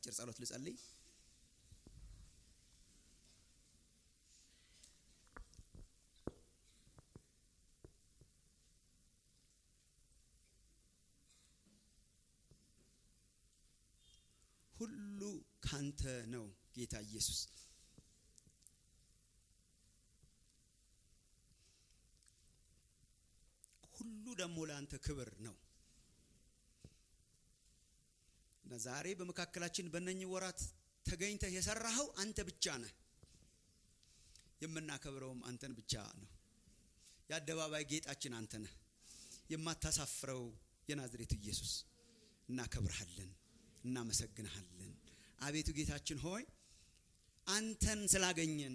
አጭር ጸሎት ልጸልይ። ሁሉ ካንተ ነው ጌታ ኢየሱስ። ሁሉ ደግሞ ለአንተ ክብር ነው እና ዛሬ በመካከላችን በእነኚህ ወራት ተገኝተህ የሰራኸው አንተ ብቻ ነህ። የምናከብረውም አንተን ብቻ ነው። የአደባባይ ጌጣችን አንተ ነህ። የማታሳፍረው የናዝሬቱ ኢየሱስ እናከብርሃለን፣ እናመሰግንሃለን። አቤቱ ጌታችን ሆይ አንተን ስላገኘን፣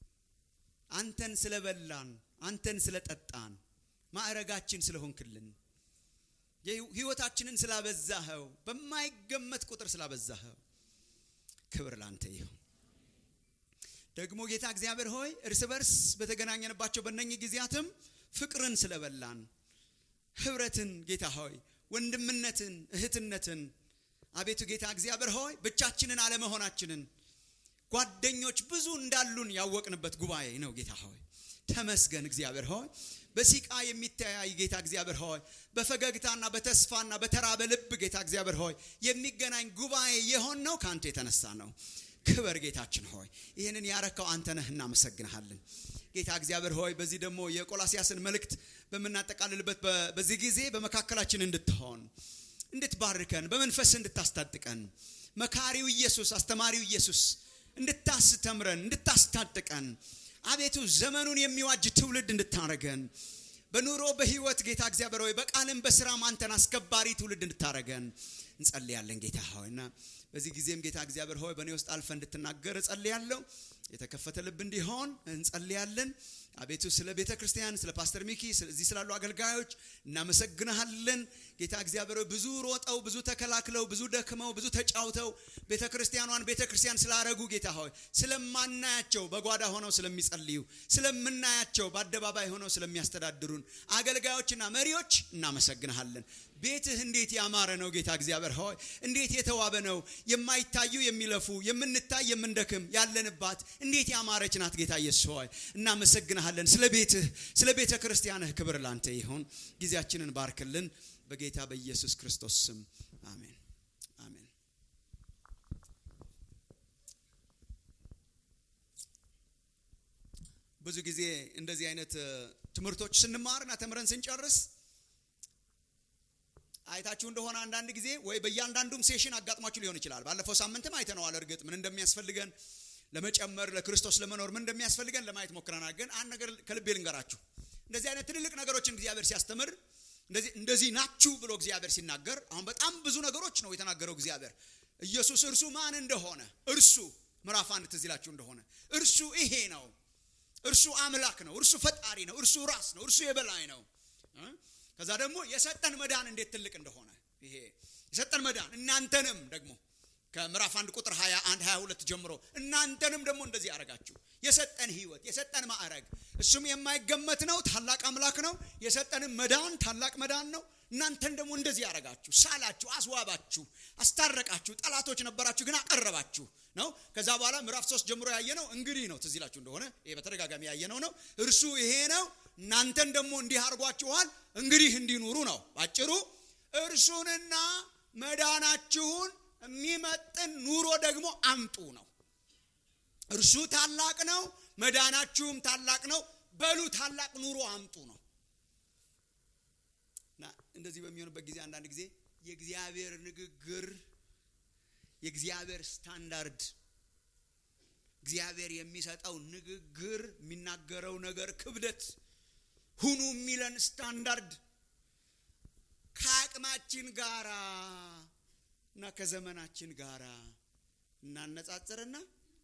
አንተን ስለበላን፣ አንተን ስለጠጣን፣ ማዕረጋችን ስለሆንክልን፣ ህይወታችንን ስላበዛኸው፣ በማይገመት ቁጥር ስላበዛኸው ክብር ላንተ ይሁን። ደግሞ ጌታ እግዚአብሔር ሆይ እርስ በርስ በተገናኘንባቸው በእነኚህ ጊዜያትም ፍቅርን ስለበላን ህብረትን ጌታ ሆይ ወንድምነትን እህትነትን አቤቱ ጌታ እግዚአብሔር ሆይ ብቻችንን አለመሆናችንን ጓደኞች ብዙ እንዳሉን ያወቅንበት ጉባኤ ነው። ጌታ ሆይ ተመስገን። እግዚአብሔር ሆይ በሲቃ የሚተያይ ጌታ እግዚአብሔር ሆይ በፈገግታና በተስፋና በተራበ ልብ ጌታ እግዚአብሔር ሆይ የሚገናኝ ጉባኤ የሆን ነው ከአንተ የተነሳ ነው። ክበር ጌታችን ሆይ ይህንን ያረካው አንተ ነህ፣ እናመሰግንሃለን። ጌታ እግዚአብሔር ሆይ በዚህ ደግሞ የቆላሲያስን መልእክት በምናጠቃልልበት በዚህ ጊዜ በመካከላችን እንድትሆን እንድትባርከን፣ በመንፈስ እንድታስታጥቀን፣ መካሪው ኢየሱስ አስተማሪው ኢየሱስ እንድታስተምረን፣ እንድታስታጥቀን አቤቱ ዘመኑን የሚዋጅ ትውልድ እንድታረገን በኑሮ በህይወት ጌታ እግዚአብሔር ሆይ በቃልም በስራም አንተን አስከባሪ ትውልድ እንድታረገን እንጸልያለን ጌታ ሆይ እና በዚህ ጊዜም ጌታ እግዚአብሔር ሆይ በእኔ ውስጥ አልፈ እንድትናገር እጸልያለሁ። የተከፈተ ልብ እንዲሆን እንጸልያለን። አቤቱ ስለ ቤተ ክርስቲያን፣ ስለ ፓስተር ሚኪ፣ እዚህ ስላሉ አገልጋዮች እናመሰግንሃለን። ጌታ እግዚአብሔር ሆይ ብዙ ሮጠው፣ ብዙ ተከላክለው፣ ብዙ ደክመው፣ ብዙ ተጫውተው ቤተ ክርስቲያኗን ቤተ ክርስቲያን ስላረጉ ጌታ ሆይ ስለማናያቸው በጓዳ ሆነው ስለሚጸልዩ፣ ስለምናያቸው በአደባባይ ሆነው ስለሚያስተዳድሩን አገልጋዮችና መሪዎች እናመሰግንሃለን። ቤትህ እንዴት ያማረ ነው ጌታ እግዚአብሔር ሆይ እንዴት የተዋበ ነው። የማይታዩ የሚለፉ የምንታይ የምንደክም ያለንባት እንዴት ያማረች ናት ጌታ ኢየሱስ ሆይ እናመሰግንሃለን። ስለ ቤትህ ስለ ቤተ ክርስቲያንህ ክብር ላንተ ይሁን። ጊዜያችንን ባርክልን በጌታ በኢየሱስ ክርስቶስ ስም አሜን፣ አሜን። ብዙ ጊዜ እንደዚህ አይነት ትምህርቶች ስንማርና ተምረን ስንጨርስ አይታችሁ እንደሆነ አንዳንድ ጊዜ ወይ በእያንዳንዱም ሴሽን አጋጥሟችሁ ሊሆን ይችላል። ባለፈው ሳምንትም አይተነዋል። እርግጥ ምን እንደሚያስፈልገን ለመጨመር ለክርስቶስ ለመኖር ምን እንደሚያስፈልገን ለማየት ሞክረናል። ግን አንድ ነገር ከልቤ ልንገራችሁ። እንደዚህ አይነት ትልልቅ ነገሮችን እግዚአብሔር ሲያስተምር እንደዚህ እንደዚህ ናችሁ ብሎ እግዚአብሔር ሲናገር አሁን በጣም ብዙ ነገሮች ነው የተናገረው እግዚአብሔር ኢየሱስ እርሱ ማን እንደሆነ እርሱ ምዕራፍ አንድ ትዝ ይላችሁ እንደሆነ እርሱ ይሄ ነው፣ እርሱ አምላክ ነው፣ እርሱ ፈጣሪ ነው፣ እርሱ ራስ ነው፣ እርሱ የበላይ ነው። ከዛ ደግሞ የሰጠን መዳን እንዴት ትልቅ እንደሆነ ይሄ የሰጠን መዳን እናንተንም ደግሞ ከምዕራፍ አንድ ቁጥር 21 22 ጀምሮ እናንተንም ደግሞ እንደዚህ ያደረጋችሁ የሰጠን ህይወት የሰጠን ማዕረግ እሱም የማይገመት ነው። ታላቅ አምላክ ነው። የሰጠንም መዳን ታላቅ መዳን ነው። እናንተን ደግሞ እንደዚህ ያደረጋችሁ፣ ሳላችሁ፣ አስዋባችሁ፣ አስታረቃችሁ። ጠላቶች ነበራችሁ ግን አቀረባችሁ ነው። ከዛ በኋላ ምዕራፍ ሶስት ጀምሮ ያየነው እንግዲህ ነው። ትዝ ይላችሁ እንደሆነ ይሄ በተደጋጋሚ ያየነው ነው። እርሱ ይሄ ነው፣ እናንተን ደግሞ እንዲህ አድርጓችኋል፣ እንግዲህ እንዲኑሩ ነው። ባጭሩ እርሱንና መዳናችሁን የሚመጥን ኑሮ ደግሞ አምጡ ነው። እርሱ ታላቅ ነው፣ መዳናችሁም ታላቅ ነው። በሉ ታላቅ ኑሮ አምጡ ነው። እና እንደዚህ በሚሆንበት ጊዜ አንዳንድ ጊዜ የእግዚአብሔር ንግግር የእግዚአብሔር ስታንዳርድ እግዚአብሔር የሚሰጠው ንግግር የሚናገረው ነገር ክብደት ሁኑ የሚለን ስታንዳርድ ከአቅማችን ጋራ እና ከዘመናችን ጋራ እናነጻጽርና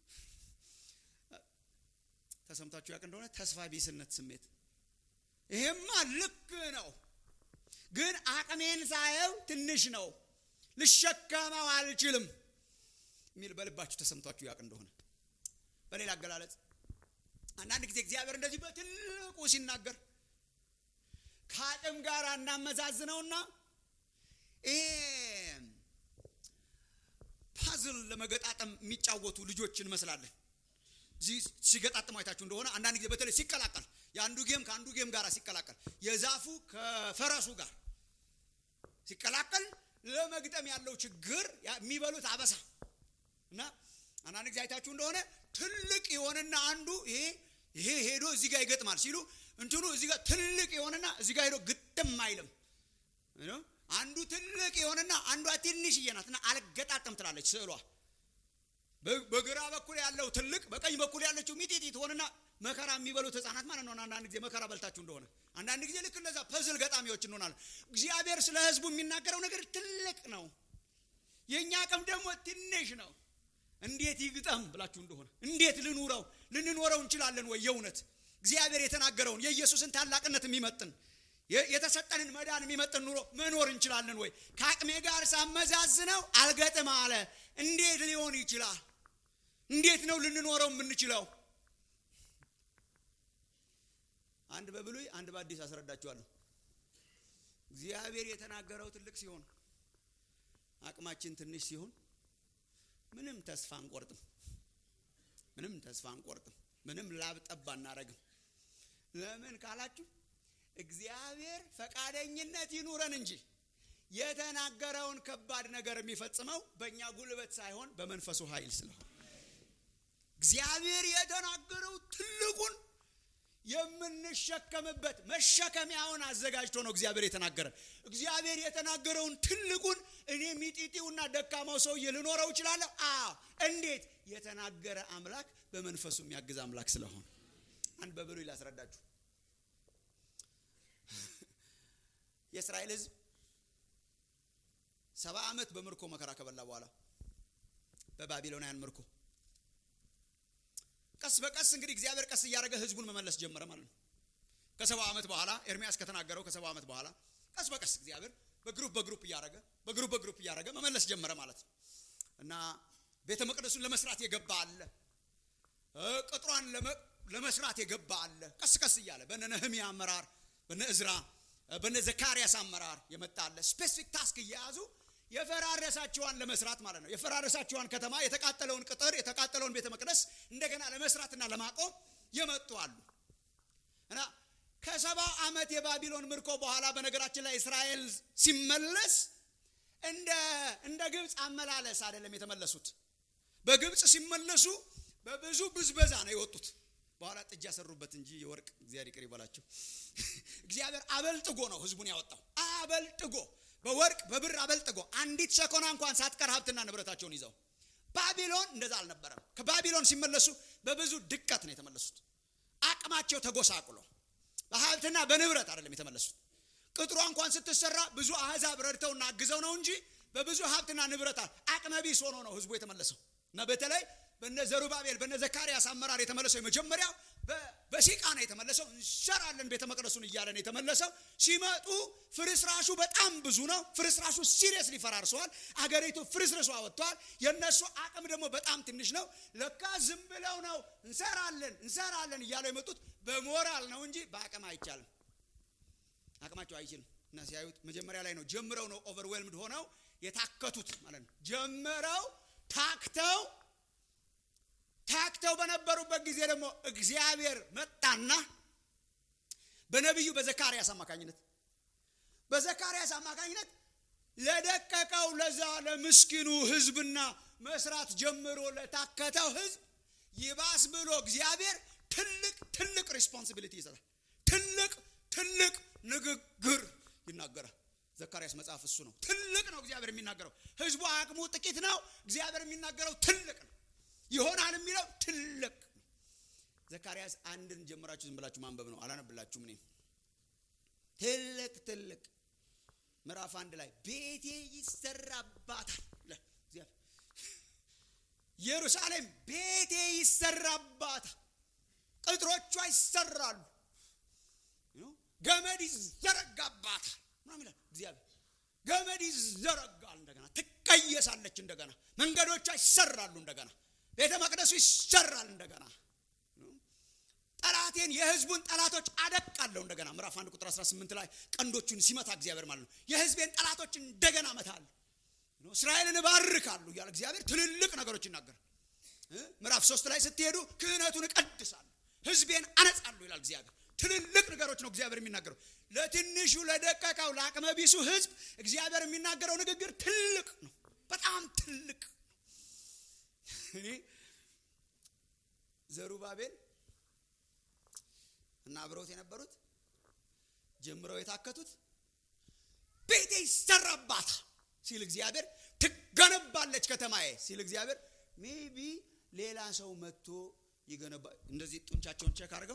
ተሰምታችሁ ያውቅ እንደሆነ ተስፋ ቢስነት ስሜት ይሄማ ልክ ነው፣ ግን አቅሜን ሳየው ትንሽ ነው፣ ልሸከመው አልችልም የሚል በልባችሁ ተሰምቷችሁ ያውቅ እንደሆነ በሌላ አገላለጽ አንዳንድ ጊዜ እግዚአብሔር እንደዚህ በትልቁ ሲናገር ከአቅም ጋር እናመዛዝነውና ይሄ ፓዝ ፓዝል ለመገጣጠም የሚጫወቱ ልጆች እንመስላለን እዚህ ሲገጣጥሙ አይታችሁ እንደሆነ አንዳንድ ጊዜ በተለይ ሲቀላቀል የአንዱ ጌም ከአንዱ ጌም ጋር ሲቀላቀል የዛፉ ከፈረሱ ጋር ሲቀላቀል ለመግጠም ያለው ችግር የሚበሉት አበሳ እና አንዳንድ ጊዜ አይታችሁ እንደሆነ ትልቅ የሆነና አንዱ ይሄ ይሄ ሄዶ እዚህ ጋር ይገጥማል ሲሉ እንትኑ እዚህ ጋር ትልቅ የሆነና እዚህ ጋር ሄዶ ግጥም አይልም አንዱ ትልቅ የሆነና አንዷ ትንሽዬ ናት እና አልገጣጠም ትላለች ስዕሏ በግራ በኩል ያለው ትልቅ በቀኝ በኩል ያለችው ሚጢጢ ትሆንና መከራ የሚበሉት ህፃናት ማለት ነው አንዳንድ ጊዜ መከራ በልታችሁ እንደሆነ አንዳንድ ጊዜ ልክ እንደዛ ፐዝል ገጣሚዎች እንሆናለን እግዚአብሔር ስለ ህዝቡ የሚናገረው ነገር ትልቅ ነው የእኛ አቅም ደግሞ ትንሽ ነው እንዴት ይግጠም ብላችሁ እንደሆነ እንዴት ልኑረው ልንኖረው እንችላለን ወይ የእውነት እግዚአብሔር የተናገረውን የኢየሱስን ታላቅነት የሚመጥን የተሰጠንን መዳን የሚመጥን ኑሮ መኖር እንችላለን ወይ ከአቅሜ ጋር ሳመዛዝነው አልገጥም አለ እንዴት ሊሆን ይችላል እንዴት ነው ልንኖረው የምንችለው አንድ በብሉይ አንድ በአዲስ አስረዳችኋለሁ እግዚአብሔር የተናገረው ትልቅ ሲሆን አቅማችን ትንሽ ሲሆን ምንም ተስፋ አንቆርጥም ምንም ተስፋ አንቆርጥም ምንም ላብ ጠብ አናረግም ለምን ካላችሁ እግዚአብሔር ፈቃደኝነት ይኑረን እንጂ የተናገረውን ከባድ ነገር የሚፈጽመው በእኛ ጉልበት ሳይሆን በመንፈሱ ኃይል ስለሆነ እግዚአብሔር የተናገረው ትልቁን የምንሸከምበት መሸከሚያውን አዘጋጅቶ ነው እግዚአብሔር የተናገረን እግዚአብሔር የተናገረውን ትልቁን እኔ ሚጢጢውና ደካማው ሰውዬ ልኖረው እችላለሁ አዎ እንዴት የተናገረ አምላክ በመንፈሱ የሚያግዝ አምላክ ስለሆነ አንድ በብሉይ ላስረዳችሁ የእስራኤል ህዝብ ሰባ ዓመት በምርኮ መከራ ከበላ በኋላ በባቢሎናውያን ምርኮ ቀስ በቀስ እንግዲህ እግዚአብሔር ቀስ እያደረገ ህዝቡን መመለስ ጀመረ ማለት ነው ከሰባ ዓመት በኋላ ኤርሚያስ ከተናገረው ከሰባ ዓመት በኋላ ቀስ በቀስ እግዚአብሔር በግሩፕ በግሩፕ እያደረገ በግሩፕ በግሩፕ እያደረገ መመለስ ጀመረ ማለት ነው እና ቤተ መቅደሱን ለመስራት የገባ አለ ቅጥሯን ለመስራት የገባ አለ ቀስ ቀስ እያለ በነ ነህሚያ አመራር በነ እዝራ በነ ዘካርያስ አመራር የመጣ አለ ስፔሲፊክ ታስክ እየያዙ የፈራረሳቸዋን ለመስራት ማለት ነው የፈራረሳቸዋን ከተማ የተቃጠለውን ቅጥር የተቃጠለውን ቤተ መቅደስ እንደገና ለመስራትና ለማቆም የመጡ አሉ እና ከሰባ ዓመት የባቢሎን ምርኮ በኋላ በነገራችን ላይ እስራኤል ሲመለስ እንደ እንደ ግብፅ አመላለስ አይደለም የተመለሱት በግብፅ ሲመለሱ በብዙ ብዝበዛ ነው የወጡት በኋላ ጥጃ ሰሩበት እንጂ የወርቅ እግዚአብሔር ይቅር ይበላቸው እግዚአብሔር አበልጥጎ ነው ህዝቡን ያወጣው አበልጥጎ በወርቅ በብር አበልጥጎ አንዲት ሰኮና እንኳን ሳትቀር ሀብትና ንብረታቸውን ይዘው ባቢሎን እንደዛ አልነበረም ከባቢሎን ሲመለሱ በብዙ ድቀት ነው የተመለሱት አቅማቸው ተጎሳቁሎ በሀብትና በንብረት አይደለም የተመለሱት ቅጥሯ እንኳን ስትሰራ ብዙ አህዛብ ረድተውና አግዘው ነው እንጂ በብዙ ሀብትና ንብረት አቅመቢስ ሆኖ ነው ህዝቡ የተመለሰው እና በተለይ በነ ዘሩባቤል በነ ዘካርያስ አመራር የተመለሰው የመጀመሪያው በሲቃ ነው የተመለሰው እንሰራለን ቤተ መቅደሱን እያለ ነው የተመለሰው ሲመጡ ፍርስራሹ በጣም ብዙ ነው ፍርስራሹ ሲሪየስሊ ፈራርሰዋል አገሪቱ ፍርስርሷ ወጥተዋል የእነሱ አቅም ደግሞ በጣም ትንሽ ነው ለካ ዝም ብለው ነው እንሰራለን እንሰራለን እያለው የመጡት በሞራል ነው እንጂ በአቅም አይቻልም አቅማቸው አይችልም እና ሲያዩት መጀመሪያ ላይ ነው ጀምረው ነው ኦቨርዌልምድ ሆነው የታከቱት ማለት ነው ጀምረው ታክተው ታክተው በነበሩበት ጊዜ ደግሞ እግዚአብሔር መጣና በነቢዩ በዘካርያስ አማካኝነት በዘካርያስ አማካኝነት ለደቀቀው ለዛ ለምስኪኑ ህዝብና መስራት ጀምሮ ለታከተው ህዝብ ይባስ ብሎ እግዚአብሔር ትልቅ ትልቅ ሪስፖንሲቢሊቲ ይሰጣል ትልቅ ትልቅ ንግግር ይናገራል ዘካርያስ መጽሐፍ እሱ ነው ትልቅ ነው እግዚአብሔር የሚናገረው ህዝቡ አቅሙ ጥቂት ነው እግዚአብሔር የሚናገረው ትልቅ ነው ይሆናል የሚለው ትልቅ ዘካርያስ አንድን ጀምራችሁ ዝም ብላችሁ ማንበብ ነው አላነብላችሁም እኔ ትልቅ ትልቅ ምዕራፍ አንድ ላይ ቤቴ ይሰራባታል ኢየሩሳሌም ቤቴ ይሰራባታል ቅጥሮቿ ይሰራሉ ገመድ ይዘረጋባታል ምናምን ይላል እግዚአብሔር ገመድ ይዘረጋል እንደገና ትቀየሳለች እንደገና መንገዶቿ ይሰራሉ እንደገና ቤተ መቅደሱ ይሰራል እንደገና ጠላቴን የህዝቡን ጠላቶች አደቃለሁ እንደገና ምዕራፍ አንድ ቁጥር 18 ላይ ቀንዶቹን ሲመታ እግዚአብሔር ማለት ነው የህዝቤን ጠላቶች እንደገና መታል እስራኤልን እባርካለሁ እያለ እግዚአብሔር ትልልቅ ነገሮች ይናገራል ምዕራፍ ሶስት ላይ ስትሄዱ ክህነቱን እቀድሳለሁ ህዝቤን አነጻለሁ ይላል እግዚአብሔር ትልልቅ ነገሮች ነው እግዚአብሔር የሚናገረው ለትንሹ ለደቀቀው ለአቅመ ቢሱ ህዝብ እግዚአብሔር የሚናገረው ንግግር ትልቅ ነው በጣም ትልቅ እኔ ዘሩባቤል እና አብረውት የነበሩት ጀምረው የታከቱት ቤቴ ይሰራባታል ሲል እግዚአብሔር ትገነባለች ከተማዬ ሲል እግዚአብሔር ሜቢ ሌላ ሰው መጥቶ ይገነባ እንደዚህ ጡንቻቸውን ቸክ አድርገው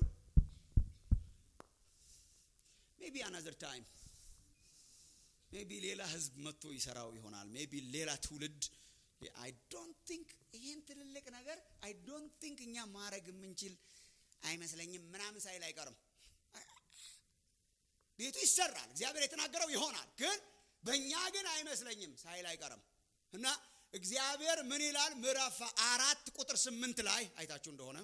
ሜቢ አናዘር ታይም ሜቢ ሌላ ህዝብ መጥቶ ይሰራው ይሆናል ሜቢ ሌላ ትውልድ አይ ዶንት ቲንክ ይህን ትልልቅ ነገር አይ ዶንት ቲንክ እኛ ማድረግ የምንችል አይመስለኝም ምናምን ሳይል አይቀርም ቤቱ ይሰራል እግዚአብሔር የተናገረው ይሆናል ግን በእኛ ግን አይመስለኝም ሳይል አይቀርም እና እግዚአብሔር ምን ይላል ምዕራፍ አራት ቁጥር ስምንት ላይ አይታችሁ እንደሆነ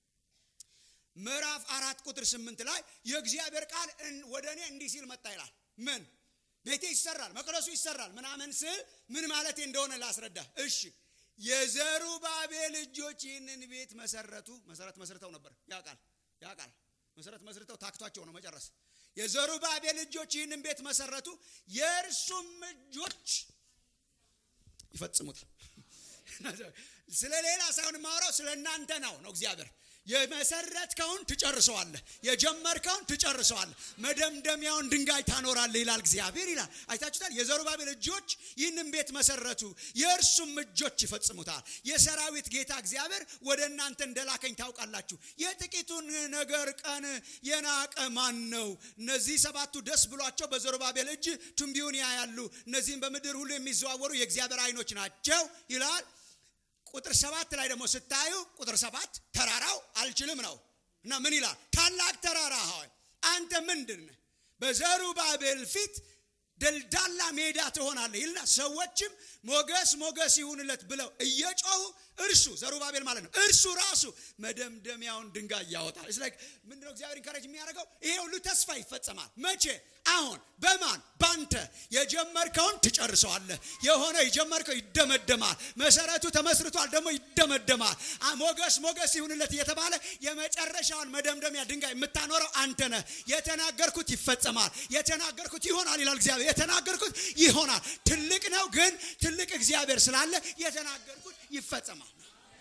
ምዕራፍ አራት ቁጥር ስምንት ላይ የእግዚአብሔር ቃል ወደ እኔ እንዲህ ሲል መጣ ይላል ምን ቤቴ ይሰራል መቅደሱ ይሰራል ምናምን ስል ምን ማለት እንደሆነ ላስረዳ እሺ የዘሩባቤል እጆች ይህንን ቤት መሰረቱ መሰረት መስርተው ነበር ያቃል ያቃል መሰረት መስርተው ታክቷቸው ነው መጨረስ የዘሩባቤል እጆች ይህንን ቤት መሰረቱ የእርሱም እጆች ይፈጽሙታል ስለ ሌላ ሳይሆን ማውራው ስለ እናንተ ነው ነው እግዚአብሔር የመሰረትከውን ትጨርሰዋለህ የጀመርከውን ትጨርሰዋለህ መደምደሚያውን ድንጋይ ታኖራለህ ይላል እግዚአብሔር ይላል አይታችሁታል የዘሩባቤል እጆች ይህንን ቤት መሰረቱ የእርሱም እጆች ይፈጽሙታል የሰራዊት ጌታ እግዚአብሔር ወደ እናንተ እንደላከኝ ታውቃላችሁ የጥቂቱን ነገር ቀን የናቀ ማን ነው እነዚህ ሰባቱ ደስ ብሏቸው በዘሩባቤል እጅ ቱንቢውን ያያሉ እነዚህም በምድር ሁሉ የሚዘዋወሩ የእግዚአብሔር አይኖች ናቸው ይላል ቁጥር ሰባት ላይ ደግሞ ስታዩ ቁጥር ሰባት ተራራው አልችልም ነው እና ምን ይላል ታላቅ ተራራ ሆይ አንተ ምንድን በዘሩባቤል ፊት ደልዳላ ሜዳ ትሆናለህ ይልና ሰዎችም ሞገስ ሞገስ ይሁንለት ብለው እየጮሁ እርሱ ዘሩባቤል ማለት ነው እርሱ ራሱ መደምደሚያውን ድንጋይ ያወጣል ስ ምንድነው እግዚአብሔር ኢንካሬጅ የሚያደርገው ይሄ ሁሉ ተስፋ ይፈጸማል መቼ አሁን በማን ባንተ የጀመርከውን ትጨርሰዋለህ የሆነ የጀመርከው ይደመደማል መሰረቱ ተመስርቷል ደግሞ ይደመደማል ሞገስ ሞገስ ይሁንለት እየተባለ የመጨረሻውን መደምደሚያ ድንጋይ የምታኖረው አንተ ነህ የተናገርኩት ይፈጸማል የተናገርኩት ይሆናል ይላል እግዚአብሔር የተናገርኩት ይሆናል ትልቅ ነው ግን ትልቅ እግዚአብሔር ስላለ የተናገርኩት ይፈጸማል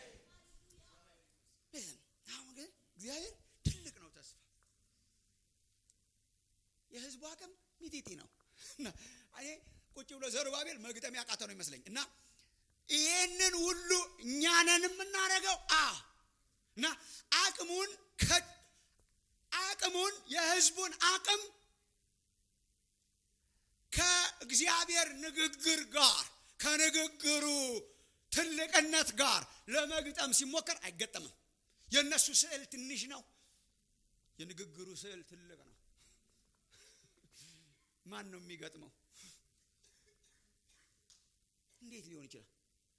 አሁን ግን እግዚአብሔር ትልቅ ነው ተስፋ የህዝቡ አቅም ሚጢጢ ነው እኔ ቁጭ ብሎ ዘሩባቤል መግጠም ያቃተ ነው ይመስለኝ እና ይህንን ሁሉ እኛነን የምናደርገው አ እና አቅሙን አቅሙን የህዝቡን አቅም ከእግዚአብሔር ንግግር ጋር ከንግግሩ ትልቅነት ጋር ለመግጠም ሲሞከር አይገጠምም የእነሱ ስዕል ትንሽ ነው የንግግሩ ስዕል ትልቅ ነው ማን ነው የሚገጥመው እንዴት ሊሆን ይችላል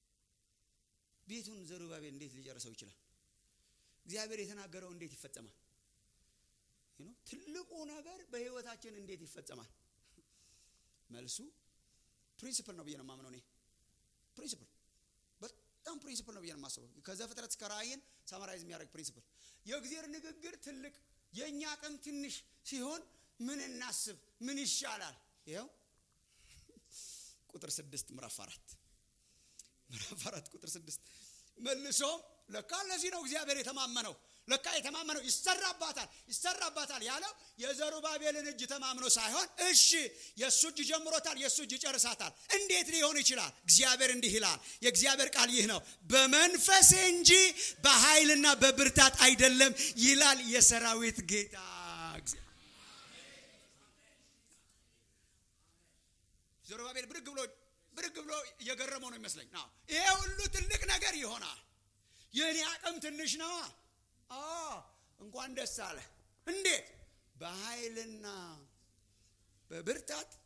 ቤቱን ዘሩባቤል እንዴት ሊጨርሰው ይችላል እግዚአብሔር የተናገረው እንዴት ይፈጸማል ትልቁ ነገር በህይወታችን እንዴት ይፈጸማል መልሱ ፕሪንሲፕል ነው ብዬ ነው ማምነው እኔ ፕሪንሲፕል በጣም ፕሪንሲፕል ነው ብዬ ነው የማስበው ከዘፍጥረት እስከ ራእይን ሳማራይዝ የሚያደርግ ፕሪንሲፕል የእግዚአብሔር ንግግር ትልቅ የእኛ አቅም ትንሽ ሲሆን ምን እናስብ ምን ይሻላል ይኸው ቁጥር ስድስት ምዕራፍ አራት ምዕራፍ አራት ቁጥር ስድስት መልሶም ለካ ለዚህ ነው እግዚአብሔር የተማመነው ለካ የተማመነው ይሰራባታል ይሰራባታል ያለው የዘሩባቤልን እጅ ተማምኖ ሳይሆን እሺ የእሱ እጅ ጀምሮታል የእሱ እጅ ይጨርሳታል እንዴት ሊሆን ይችላል እግዚአብሔር እንዲህ ይላል የእግዚአብሔር ቃል ይህ ነው በመንፈሴ እንጂ በኃይልና በብርታት አይደለም ይላል የሰራዊት ጌታ ዘሩባቤል ብድግ ብሎ ብድግ ብሎ እየገረመው ነው ይመስለኝ ይሄ ሁሉ ትልቅ ነገር ይሆናል የእኔ አቅም ትንሽ ነዋ እንኳን ደስ አለ እንዴት በኃይልና በብርታት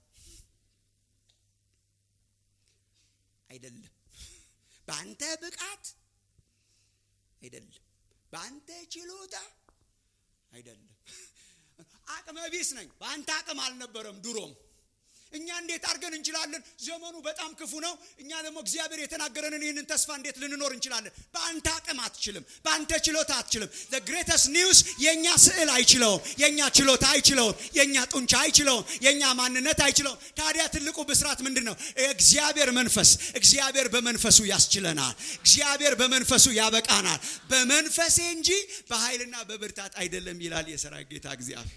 አይደለም በአንተ ብቃት አይደለም በአንተ ችሎታ አይደለም አቅመ ቢስ ነኝ በአንተ አቅም አልነበረም ድሮም እኛ እንዴት አድርገን እንችላለን? ዘመኑ በጣም ክፉ ነው። እኛ ደግሞ እግዚአብሔር የተናገረንን ይህንን ተስፋ እንዴት ልንኖር እንችላለን? በአንተ አቅም አትችልም። በአንተ ችሎታ አትችልም። ዘ ግሬተስት ኒውስ የእኛ ስዕል አይችለውም። የእኛ ችሎታ አይችለውም። የእኛ ጡንቻ አይችለውም። የእኛ ማንነት አይችለውም። ታዲያ ትልቁ ብስራት ምንድን ነው? እግዚአብሔር መንፈስ እግዚአብሔር በመንፈሱ ያስችለናል። እግዚአብሔር በመንፈሱ ያበቃናል። በመንፈሴ እንጂ በኃይልና በብርታት አይደለም ይላል የሰራዊት ጌታ እግዚአብሔር።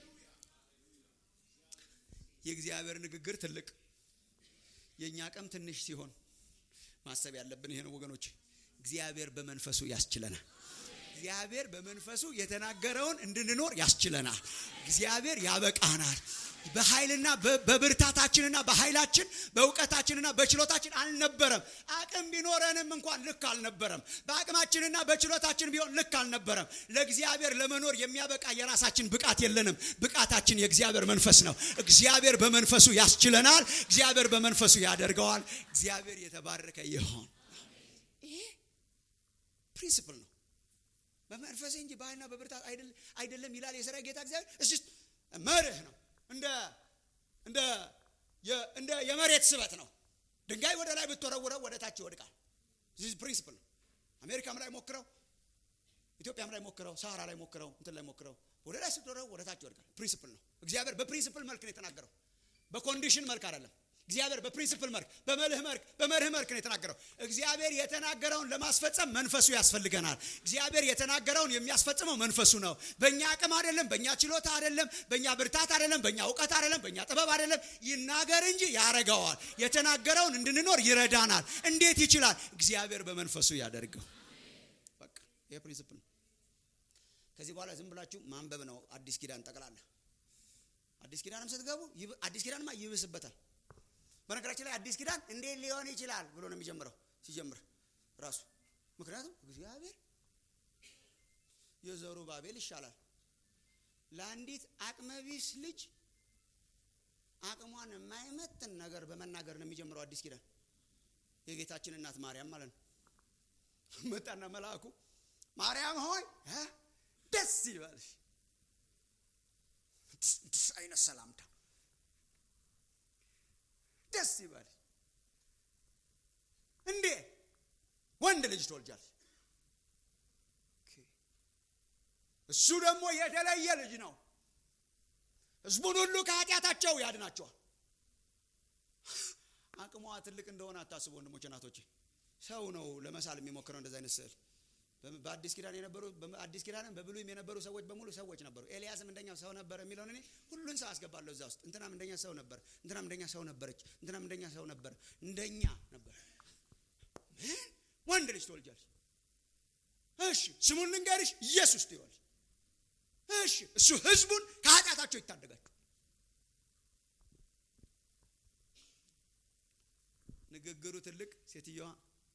የእግዚአብሔር ንግግር ትልቅ የእኛ አቅም ትንሽ ሲሆን ማሰብ ያለብን ይሄ ነው ወገኖች። እግዚአብሔር በመንፈሱ ያስችለናል። እግዚአብሔር በመንፈሱ የተናገረውን እንድንኖር ያስችለናል። እግዚአብሔር ያበቃናል። በኃይልና በብርታታችንና በኃይላችን በእውቀታችንና በችሎታችን አልነበረም። አቅም ቢኖረንም እንኳን ልክ አልነበረም። በአቅማችንና በችሎታችን ቢሆን ልክ አልነበረም። ለእግዚአብሔር ለመኖር የሚያበቃ የራሳችን ብቃት የለንም። ብቃታችን የእግዚአብሔር መንፈስ ነው። እግዚአብሔር በመንፈሱ ያስችለናል። እግዚአብሔር በመንፈሱ ያደርገዋል። እግዚአብሔር የተባረከ ይሆን። ይሄ ፕሪንሲፕል ነው። በመንፈሴ እንጂ በኃይልና በብርታት አይደለም ይላል የሰራዊት ጌታ እግዚአብሔር። እስ መርህ ነው። እንደ እንደ እንደ የመሬት ስበት ነው። ድንጋይ ወደ ላይ ብትወረውረው ወደ ታች ይወድቃል። ዚህ ፕሪንሲፕል ነው። አሜሪካም ላይ ሞክረው፣ ኢትዮጵያም ላይ ሞክረው፣ ሳሃራ ላይ ሞክረው፣ እንትን ላይ ሞክረው፣ ወደ ላይ ስትወረው ወደ ታች ይወድቃል። ፕሪንሲፕል ነው። እግዚአብሔር በፕሪንሲፕል መልክ ነው የተናገረው፣ በኮንዲሽን መልክ አይደለም። እግዚአብሔር በፕሪንሲፕል መልክ በመልህ መልክ በመርህ መልክ ነው የተናገረው። እግዚአብሔር የተናገረውን ለማስፈጸም መንፈሱ ያስፈልገናል። እግዚአብሔር የተናገረውን የሚያስፈጽመው መንፈሱ ነው። በእኛ አቅም አይደለም፣ በእኛ ችሎታ አይደለም፣ በእኛ ብርታት አይደለም፣ በእኛ እውቀት አይደለም፣ በእኛ ጥበብ አይደለም። ይናገር እንጂ ያረገዋል። የተናገረውን እንድንኖር ይረዳናል። እንዴት ይችላል? እግዚአብሔር በመንፈሱ ያደርገው። በቃ ይሄ ፕሪንሲፕል ነው። ከዚህ በኋላ ዝም ብላችሁ ማንበብ ነው። አዲስ ኪዳን ጠቅላላ አዲስ ኪዳንም ስትገቡ አዲስ ኪዳንማ ይብስበታል። በነገራችን ላይ አዲስ ኪዳን እንዴት ሊሆን ይችላል ብሎ ነው የሚጀምረው ሲጀምር ራሱ። ምክንያቱም እግዚአብሔር የዘሩ ባቤል ይሻላል ለአንዲት አቅመቢስ ልጅ አቅሟን የማይመጥን ነገር በመናገር ነው የሚጀምረው አዲስ ኪዳን። የጌታችን እናት ማርያም ማለት ነው። መጣና መልአኩ ማርያም ሆይ ደስ ይበልሽ። አይነት ሰላምታ ደስ ይበል እንዴ ወንድ ልጅ ትወልጃለሽ። እሱ ደግሞ የተለየ ልጅ ነው። ህዝቡን ሁሉ ከኃጢአታቸው ያድናቸዋል። አቅሟ ትልቅ እንደሆነ አታስቡ ወንድሞች፣ እናቶቼ። ሰው ነው ለመሳል የሚሞክረው እንደዚህ አይነት ስዕል። በአዲስ ኪዳን የነበሩ አዲስ ኪዳንም በብሉይም የነበሩ ሰዎች በሙሉ ሰዎች ነበሩ። ኤልያስም እንደኛው ሰው ነበር የሚለውን እኔ ሁሉን ሰው አስገባለሁ እዛ ውስጥ። እንትናም እንደኛ ሰው ነበር፣ እንትናም እንደኛ ሰው ነበረች፣ እንትናም እንደኛ ሰው ነበር፣ እንደኛ ነበር። ምን ወንድ ልጅ ትወልጃለሽ? እሺ ስሙን ልንገርሽ፣ ኢየሱስ ትይዋለሽ። እሺ እሱ ህዝቡን ከኃጢአታቸው ይታደጋቸው። ንግግሩ ትልቅ፣ ሴትየዋ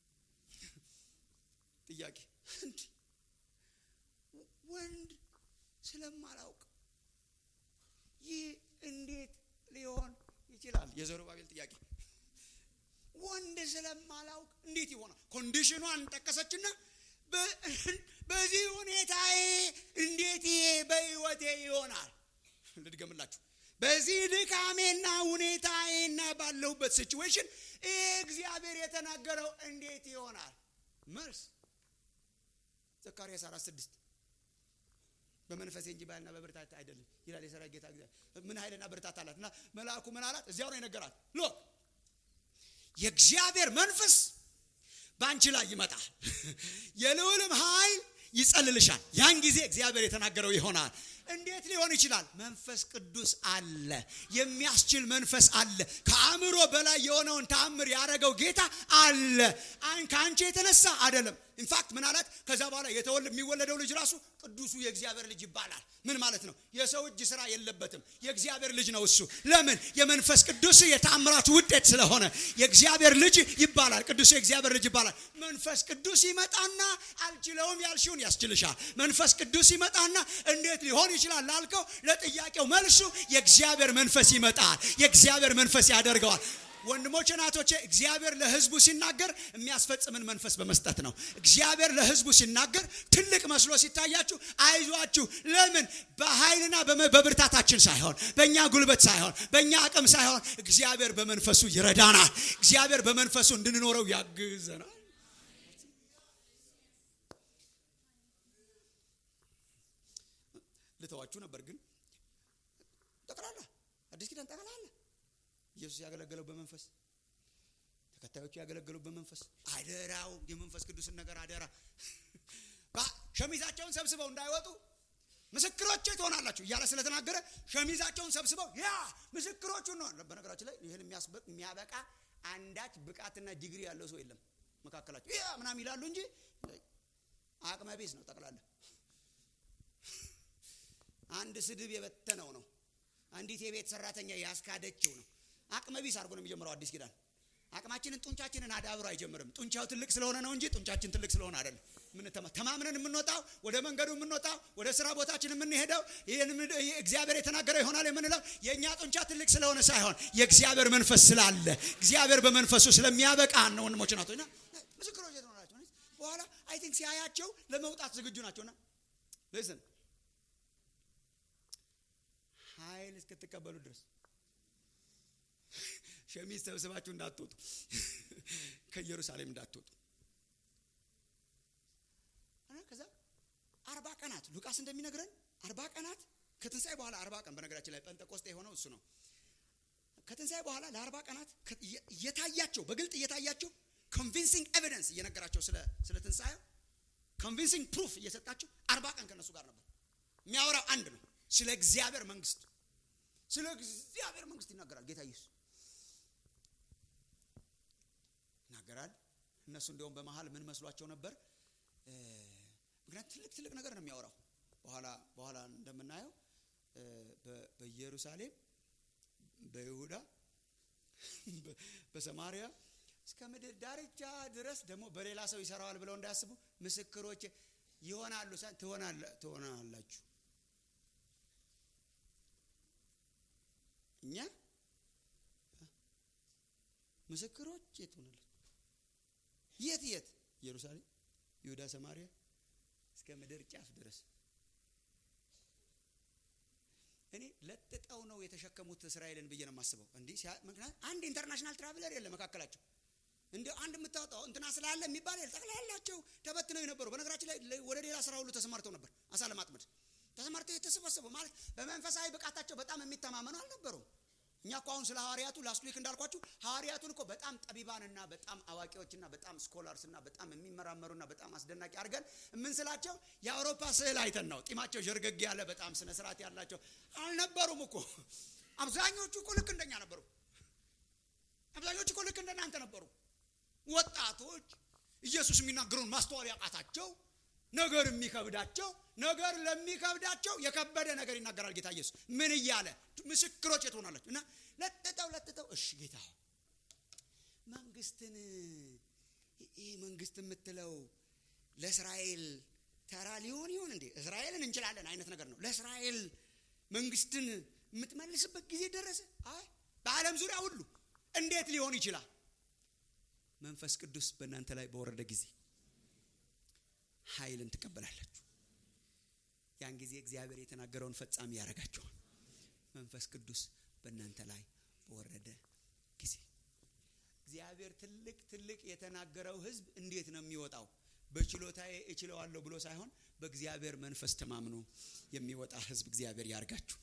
ጥያቄ እንዲ ወንድ ስለማላውቅ ይህ እንዴት ሊሆን ይችላል? የዘሩባቤል ጥያቄ ወንድ ስለማላውቅ እንዴት ይሆናል? ኮንዲሽኗን ጠቀሰችና በዚህ ሁኔታዬ እንዴት ይሄ በህይወቴ ይሆናል? ልድገምላችሁ። በዚህ ድካሜና ሁኔታዬና ባለሁበት ሲችዌሽን ይህ እግዚአብሔር የተናገረው እንዴት ይሆናል? መልስ ዘካርያስ አራት ስድስት በመንፈሴ እንጂ በኃይልና በብርታት አይደለም ይላል የሰራዊት ጌታ እግዚአብሔር። ምን ኃይልና ብርታት አላት? እና መልአኩ ምን አላት? እዚያው ነው የነገራት። ሎክ የእግዚአብሔር መንፈስ በአንቺ ላይ ይመጣል፣ የልዑልም ኃይል ይጸልልሻል። ያን ጊዜ እግዚአብሔር የተናገረው ይሆናል። እንዴት ሊሆን ይችላል? መንፈስ ቅዱስ አለ፣ የሚያስችል መንፈስ አለ። ከአእምሮ በላይ የሆነውን ተአምር ያደረገው ጌታ አለ። ከአንቺ የተነሳ አይደለም። ኢንፋክት ምን አላት? ከዛ በኋላ የሚወለደው ልጅ ራሱ ቅዱሱ የእግዚአብሔር ልጅ ይባላል። ምን ማለት ነው? የሰው እጅ ስራ የለበትም። የእግዚአብሔር ልጅ ነው እሱ። ለምን? የመንፈስ ቅዱስ የተአምራቱ ውጤት ስለሆነ የእግዚአብሔር ልጅ ይባላል። ቅዱሱ የእግዚአብሔር ልጅ ይባላል። መንፈስ ቅዱስ ይመጣና አልችለውም ያልሽውን ያስችልሻል። መንፈስ ቅዱስ ይመጣና እንዴት ሊሆን ይችላል ላልከው ለጥያቄው መልሱ የእግዚአብሔር መንፈስ ይመጣል። የእግዚአብሔር መንፈስ ያደርገዋል። ወንድሞቼ ናቶቼ እግዚአብሔር ለህዝቡ ሲናገር የሚያስፈጽምን መንፈስ በመስጠት ነው እግዚአብሔር ለህዝቡ ሲናገር ትልቅ መስሎ ሲታያችሁ አይዟችሁ ለምን በኃይልና በብርታታችን ሳይሆን በእኛ ጉልበት ሳይሆን በእኛ አቅም ሳይሆን እግዚአብሔር በመንፈሱ ይረዳናል እግዚአብሔር በመንፈሱ እንድንኖረው ያግዘናል ልተዋችሁ ነበር ግን ጠቅላላ አዲስ ኪዳን ጠቅላላ ኢየሱስ ያገለገለው በመንፈስ ተከታዮቹ ያገለገለው በመንፈስ አደራው የመንፈስ ቅዱስን ነገር አደራ ሸሚዛቸውን ሰብስበው እንዳይወጡ ምስክሮቼ ትሆናላችሁ እያለ ስለተናገረ ሸሚዛቸውን ሰብስበው ያ ምስክሮቹ ነው በነገራችን ላይ ይህን የሚያበቃ አንዳች ብቃትና ዲግሪ ያለው ሰው የለም መካከላቸው ያ ምናም ይላሉ እንጂ አቅመ ቢስ ነው ጠቅላላ አንድ ስድብ የበተነው ነው አንዲት የቤት ሰራተኛ ያስካደችው ነው አቅመ ቢስ አድርጎ ነው የሚጀምረው አዲስ ኪዳን አቅማችንን ጡንቻችንን አዳብሮ አይጀምርም ጡንቻው ትልቅ ስለሆነ ነው እንጂ ጡንቻችን ትልቅ ስለሆነ አይደለም ተማምነን የምንወጣው ወደ መንገዱ የምንወጣው ወደ ስራ ቦታችን የምንሄደው እግዚአብሔር የተናገረው ይሆናል የምንለው የእኛ ጡንቻ ትልቅ ስለሆነ ሳይሆን የእግዚአብሔር መንፈስ ስላለ እግዚአብሔር በመንፈሱ ስለሚያበቃ ነው ወንድሞች ናቶና ምስክሮች የተሆናቸው በኋላ አይ ቲንክ ሲያያቸው ለመውጣት ዝግጁ ናቸውና ልስን ኃይል እስክትቀበሉ ድረስ ሸሚዝ ሰብስባችሁ እንዳትወጡ ከኢየሩሳሌም እንዳትወጡ ከዛ አርባ ቀናት ሉቃስ እንደሚነግረን አርባ ቀናት ከትንሣኤ በኋላ አርባ ቀን በነገራችን ላይ ጴንጠቆስጤ የሆነው እሱ ነው ከትንሣኤ በኋላ ለአርባ ቀናት እየታያቸው በግልጥ እየታያቸው ኮንቪንሲንግ ኤቪደንስ እየነገራቸው ስለ ትንሣኤው ኮንቪንሲንግ ፕሩፍ እየሰጣቸው አርባ ቀን ከነሱ ጋር ነበር የሚያወራው አንድ ነው ስለ እግዚአብሔር መንግስት ስለ እግዚአብሔር መንግስት ይናገራል ጌታ ኢየሱስ ይናገራል እነሱ እንዲያውም በመሀል ምን መስሏቸው ነበር ምክንያት ትልቅ ትልቅ ነገር ነው የሚያወራው በኋላ በኋላ እንደምናየው በኢየሩሳሌም በይሁዳ በሰማሪያ እስከ ምድር ዳርቻ ድረስ ደግሞ በሌላ ሰው ይሰራዋል ብለው እንዳያስቡ ምስክሮች ይሆናሉ ትሆናላችሁ እኛ ምስክሮች የት ሆናለች የት የት ኢየሩሳሌም ይሁዳ ሰማሪያ እስከ ምድር ጫፍ ድረስ እኔ ለጥጠው ነው የተሸከሙት እስራኤልን ብዬ ነው የማስበው እንዲህ ምክንያት አንድ ኢንተርናሽናል ትራቭለር የለ መካከላቸው እንዲ አንድ የምታወጣው እንትና ስላለ የሚባል የለ ጠቅላላቸው ተበትነው የነበሩ በነገራችን ላይ ወደ ሌላ ስራ ሁሉ ተሰማርተው ነበር አሳ ለማጥመድ ተሰማርተው የተሰበሰቡ ማለት በመንፈሳዊ ብቃታቸው በጣም የሚተማመኑ አልነበሩም እኛ እኮ አሁን ስለ ሐዋርያቱ ላስት ዊክ እንዳልኳችሁ ሐዋርያቱን እኮ በጣም ጠቢባንና በጣም አዋቂዎችና በጣም ስኮላርስና በጣም የሚመራመሩና በጣም አስደናቂ አድርገን የምንስላቸው የአውሮፓ ስዕል አይተን ነው ጢማቸው ዠርገግ ያለ በጣም ስነ ስርዓት ያላቸው አልነበሩም እኮ አብዛኞቹ እኮ ልክ እንደኛ ነበሩ አብዛኞቹ እኮ ልክ እንደናንተ ነበሩ ወጣቶች ኢየሱስ የሚናገሩን ማስተዋል ያቃታቸው ነገር የሚከብዳቸው ነገር ለሚከብዳቸው የከበደ ነገር ይናገራል ጌታ ኢየሱስ ምን እያለ ምስክሮች የትሆናላችሁ እና ለጥጠው ለጥጠው እሺ ጌታ መንግስትን ይህ መንግስት የምትለው ለእስራኤል ተራ ሊሆን ይሆን እንዴ እስራኤልን እንችላለን አይነት ነገር ነው ለእስራኤል መንግስትን የምትመልስበት ጊዜ ደረሰ አይ በአለም ዙሪያ ሁሉ እንዴት ሊሆን ይችላል መንፈስ ቅዱስ በእናንተ ላይ በወረደ ጊዜ ኃይልን ትቀበላላችሁ ያን ጊዜ እግዚአብሔር የተናገረውን ፈጻሚ ያደርጋችኋል መንፈስ ቅዱስ በእናንተ ላይ በወረደ ጊዜ እግዚአብሔር ትልቅ ትልቅ የተናገረው ህዝብ እንዴት ነው የሚወጣው በችሎታዬ እችለዋለሁ ብሎ ሳይሆን በእግዚአብሔር መንፈስ ተማምኖ የሚወጣ ህዝብ እግዚአብሔር ያርጋችሁ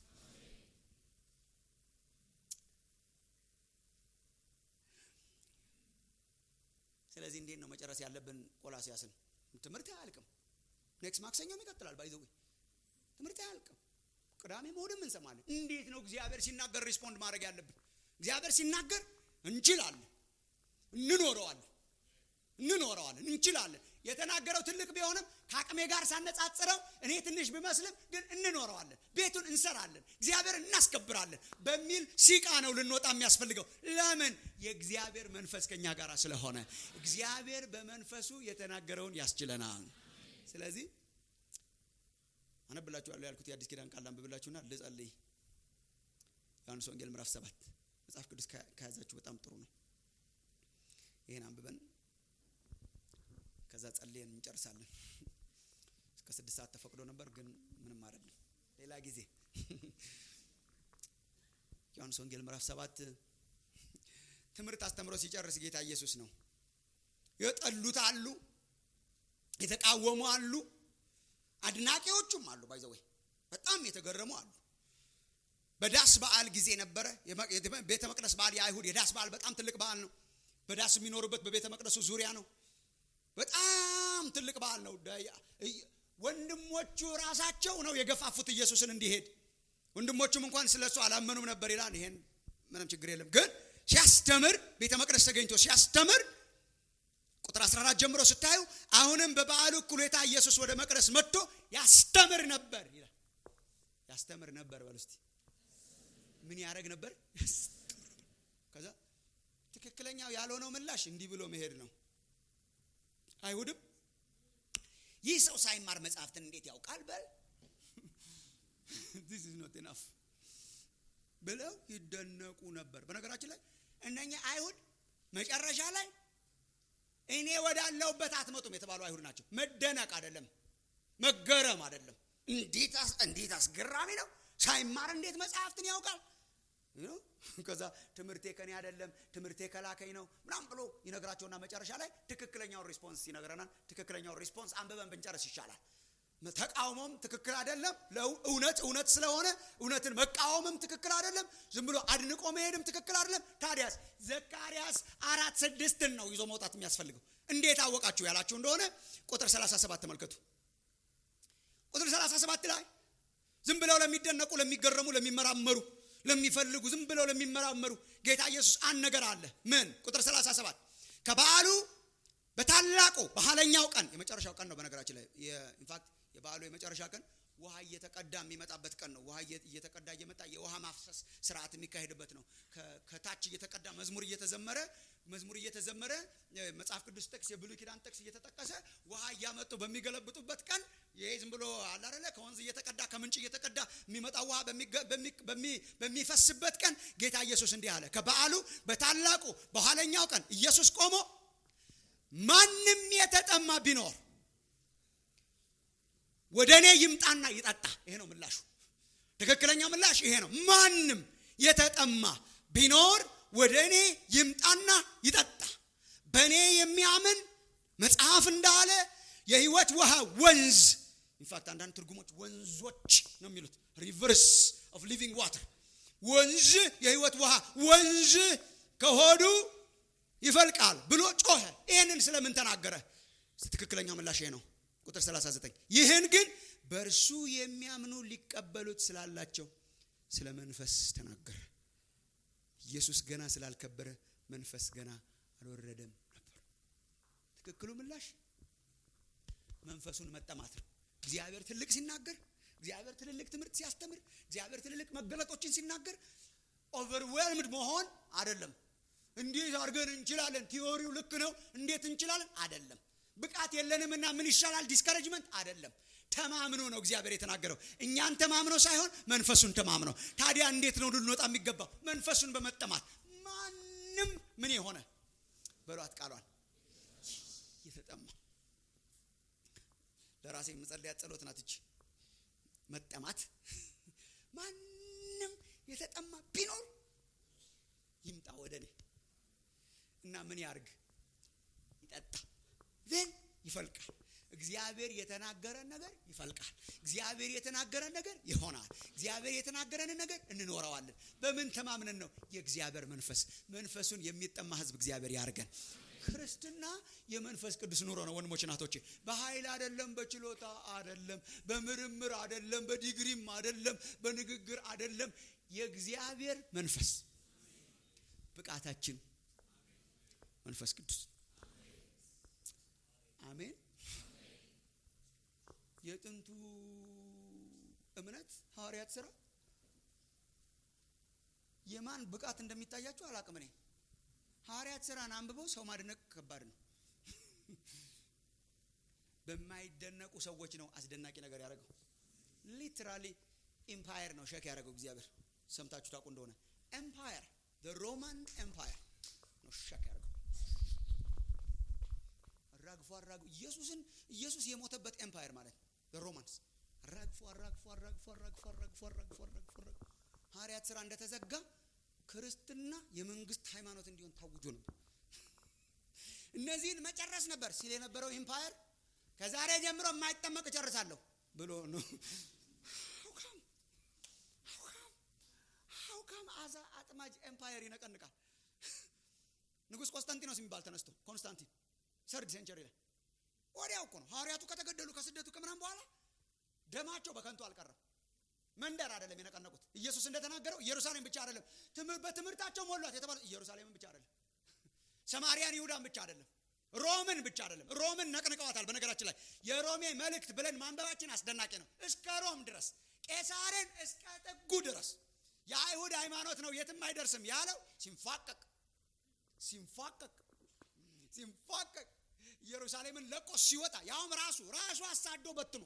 ስለዚህ እንዴት ነው መጨረስ ያለብን ቆላሲያስን ትምህርት አያልቅም ኔክስት ማክሰኞም ይቀጥላል ባይዘዌ ትምህርት አያልቅም ቅዳሜ እሑድም እንሰማለን እንዴት ነው እግዚአብሔር ሲናገር ሪስፖንድ ማድረግ ያለብን እግዚአብሔር ሲናገር እንችላለን እንኖረዋለን እንኖረዋለን እንችላለን የተናገረው ትልቅ ቢሆንም ከአቅሜ ጋር ሳነጻጽረው እኔ ትንሽ ቢመስልም ግን እንኖረዋለን ቤቱን እንሰራለን እግዚአብሔር እናስከብራለን በሚል ሲቃ ነው ልንወጣ የሚያስፈልገው ለምን የእግዚአብሔር መንፈስ ከኛ ጋር ስለሆነ እግዚአብሔር በመንፈሱ የተናገረውን ያስችለናል ስለዚህ አነብላችኋለሁ ያልኩት የአዲስ ኪዳን ቃል አንብብላችሁና ልጸልይ ዮሐንስ ወንጌል ምዕራፍ ሰባት መጽሐፍ ቅዱስ ከያዛችሁ በጣም ጥሩ ነው። ይህን አንብበን ከዛ ጸልየን እንጨርሳለን። እስከ ስድስት ሰዓት ተፈቅዶ ነበር፣ ግን ምንም አይደለም። ሌላ ጊዜ ዮሐንስ ወንጌል ምዕራፍ ሰባት ትምህርት አስተምሮ ሲጨርስ ጌታ ኢየሱስ ነው የጠሉት አሉ፣ የተቃወሙ አሉ፣ አድናቂዎቹም አሉ። ባይዘወይ በጣም የተገረሙ አሉ። በዳስ በዓል ጊዜ ነበረ። ቤተ መቅደስ በዓል የአይሁድ የዳስ በዓል በጣም ትልቅ በዓል ነው። በዳስ የሚኖሩበት በቤተ መቅደሱ ዙሪያ ነው። በጣም ትልቅ በዓል ነው። ወንድሞቹ ራሳቸው ነው የገፋፉት ኢየሱስን እንዲሄድ። ወንድሞቹም እንኳን ስለ እሱ አላመኑም ነበር ይላል። ይሄን ምንም ችግር የለም ግን ሲያስተምር ቤተ መቅደስ ተገኝቶ ሲያስተምር ቁጥር 14 ጀምሮ ስታዩ አሁንም በበዓሉ እኩሌታ ኢየሱስ ወደ መቅደስ መጥቶ ያስተምር ነበር ይላል። ያስተምር ነበር በሉ እስቲ ምን ያደረግ ነበር? ከዛ ትክክለኛው ያልሆነው ምላሽ እንዲህ ብሎ መሄድ ነው። አይሁድም ይህ ሰው ሳይማር መጽሐፍትን እንዴት ያውቃል? በል this is not enough ብለው ይደነቁ ነበር። በነገራችን ላይ እነኛ አይሁድ መጨረሻ ላይ እኔ ወዳለሁበት አትመጡም የተባሉ አይሁድ ናቸው። መደነቅ አይደለም፣ መገረም አይደለም። እንዴት አስገራሚ ነው! ሳይማር እንዴት መጽሐፍትን ያውቃል? ከዛ ትምህርቴ ከኔ አይደለም ትምህርቴ ከላከኝ ነው ምናምን ብሎ ይነግራቸውና መጨረሻ ላይ ትክክለኛውን ሪስፖንስ ይነግረናል። ትክክለኛውን ሪስፖንስ አንብበን ብንጨርስ ይሻላል። ተቃውሞም ትክክል አይደለም። እውነት እውነት ስለሆነ እውነትን መቃወምም ትክክል አይደለም። ዝም ብሎ አድንቆ መሄድም ትክክል አይደለም። ታዲያስ ዘካርያስ አራት ስድስትን ነው ይዞ መውጣት የሚያስፈልገው። እንዴት አወቃችሁ ያላችሁ እንደሆነ ቁጥር 37 ተመልከቱ። ቁጥር 37 ላይ ዝም ብለው ለሚደነቁ፣ ለሚገረሙ፣ ለሚመራመሩ፣ ለሚፈልጉ ዝም ብለው ለሚመራመሩ ጌታ ኢየሱስ አንድ ነገር አለ። ምን? ቁጥር 37 ከበዓሉ በታላቁ በኋለኛው ቀን የመጨረሻው ቀን ነው። በነገራችን ላይ ኢንፋክት የበዓሉ የመጨረሻ ቀን ውሃ እየተቀዳ የሚመጣበት ቀን ነው። ውሃ እየተቀዳ እየመጣ የውሃ ማፍሰስ ስርዓት የሚካሄድበት ነው። ከታች እየተቀዳ መዝሙር እየተዘመረ መዝሙር እየተዘመረ መጽሐፍ ቅዱስ ጥቅስ የብሉይ ኪዳን ጥቅስ እየተጠቀሰ ውሃ እያመጡ በሚገለብጡበት ቀን ይሄ ዝም ብሎ አላረለ ከወንዝ እየተቀዳ ከምንጭ እየተቀዳ የሚመጣ ውሃ በሚፈስበት ቀን ጌታ ኢየሱስ እንዲህ አለ። ከበዓሉ በታላቁ በኋለኛው ቀን ኢየሱስ ቆሞ ማንም የተጠማ ቢኖር ወደ እኔ ይምጣና ይጠጣ። ይሄ ነው ምላሹ። ትክክለኛው ምላሽ ይሄ ነው። ማንም የተጠማ ቢኖር ወደ እኔ ይምጣና ይጠጣ። በእኔ የሚያምን መጽሐፍ እንዳለ የህይወት ውሃ ወንዝ ኢንፋክት አንዳንድ ትርጉሞች ወንዞች ነው የሚሉት ሪቨርስ ኦፍ ሊቪንግ ዋተር ወንዝ የህይወት ውሃ ወንዝ ከሆዱ ይፈልቃል ብሎ ጮኸ። ይህንን ስለምን ተናገረ? ትክክለኛው ምላሽ ይሄ ነው። ቁጥር 39 ይህን ግን በእርሱ የሚያምኑ ሊቀበሉት ስላላቸው ስለ መንፈስ ተናገረ። ኢየሱስ ገና ስላልከበረ መንፈስ ገና አልወረደም ነበር። ትክክሉ ምላሽ መንፈሱን መጠማት ነው። እግዚአብሔር ትልቅ ሲናገር፣ እግዚአብሔር ትልልቅ ትምህርት ሲያስተምር፣ እግዚአብሔር ትልልቅ መገለጦችን ሲናገር ኦቨርዌልምድ መሆን አይደለም። እንዴት አድርገን እንችላለን? ቲዎሪው ልክ ነው፣ እንዴት እንችላለን? አይደለም። ብቃት የለንም እና ምን ይሻላል? ዲስከሬጅመንት አይደለም። ተማምኖ ነው እግዚአብሔር የተናገረው። እኛን ተማምኖ ሳይሆን መንፈሱን ተማምኖ። ታዲያ እንዴት ነው ልንወጣ የሚገባው? መንፈሱን በመጠማት ማንም ምን የሆነ በሏት ቃሏን የተጠማ ለራሴ የምጸልያት ጸሎት ናት እች መጠማት። ማንም የተጠማ ቢኖር ይምጣ ወደ እኔ እና ምን ያርግ? ይጠጣ ዜን ይፈልቃል። እግዚአብሔር የተናገረን ነገር ይፈልቃል። እግዚአብሔር የተናገረን ነገር ይሆናል። እግዚአብሔር የተናገረንን ነገር እንኖረዋለን። በምን ተማምነን ነው? የእግዚአብሔር መንፈስ መንፈሱን የሚጠማ ሕዝብ እግዚአብሔር ያርገን። ክርስትና የመንፈስ ቅዱስ ኑሮ ነው ወንድሞች እናቶቼ። በኃይል አይደለም፣ በችሎታ አይደለም፣ በምርምር አይደለም፣ በዲግሪም አይደለም፣ በንግግር አይደለም። የእግዚአብሔር መንፈስ ብቃታችን መንፈስ ቅዱስ አሜን። የጥንቱ እምነት ሐዋርያት ስራ የማን ብቃት እንደሚታያቸው አላቅም። እኔ ሐዋርያት ስራን አንብበው ሰው ማድነቅ ከባድ ነው። በማይደነቁ ሰዎች ነው አስደናቂ ነገር ያደረገው። ሊትራሊ ኢምፓየር ነው ሸክ ያደረገው እግዚአብሔር። ሰምታችሁ ታውቁ እንደሆነ ኤምፓየር ሮማን ኤምፓየር ነው ሸክ ያደርገው አራግፎ አራግፎ ኢየሱስን ኢየሱስ የሞተበት ኤምፓየር ማለት ነው ሮማንስ አራግፎ አራግፎ አራግፎ አራግፎ አራግፎ አራግፎ አራግፎ አራግፎ ሐዋርያት ስራ እንደተዘጋ ክርስትና የመንግስት ሃይማኖት እንዲሆን ታውጆ ነበር እነዚህን መጨረስ ነበር ሲል የነበረው ኢምፓየር ከዛሬ ጀምሮ የማይጠመቅ እጨርሳለሁ ብሎ ነው ሀውካም አዛ አጥማጅ ኤምፓየር ይነቀንቃል ንጉስ ቆስጠንጢኖስ የሚባል ተነስቶ ኮንስታንቲን ሰርድ ሴንቸሪ ላይ ወዲያው እኮ ነው ሐዋርያቱ ከተገደሉ ከስደቱ ከምናም በኋላ ደማቸው በከንቱ አልቀረም መንደር አይደለም የነቀነቁት ኢየሱስ እንደተናገረው ኢየሩሳሌም ብቻ አይደለም በትምህርታቸው ሞሏት የተባለ ኢየሩሳሌምን ብቻ አይደለም ሰማሪያን ይሁዳን ብቻ አይደለም ሮምን ብቻ አይደለም ሮምን ነቅንቀዋታል በነገራችን ላይ የሮሜ መልእክት ብለን ማንበባችን አስደናቂ ነው እስከ ሮም ድረስ ቄሳርን እስከ ጥጉ ድረስ የአይሁድ ሃይማኖት ነው የትም አይደርስም ያለው ሲንፋቀቅ ሲንፋቀቅ ሲንፋቀቅ ኢየሩሳሌምን ለቆ ሲወጣ ያውም ራሱ ራሱ አሳዶ በትኖ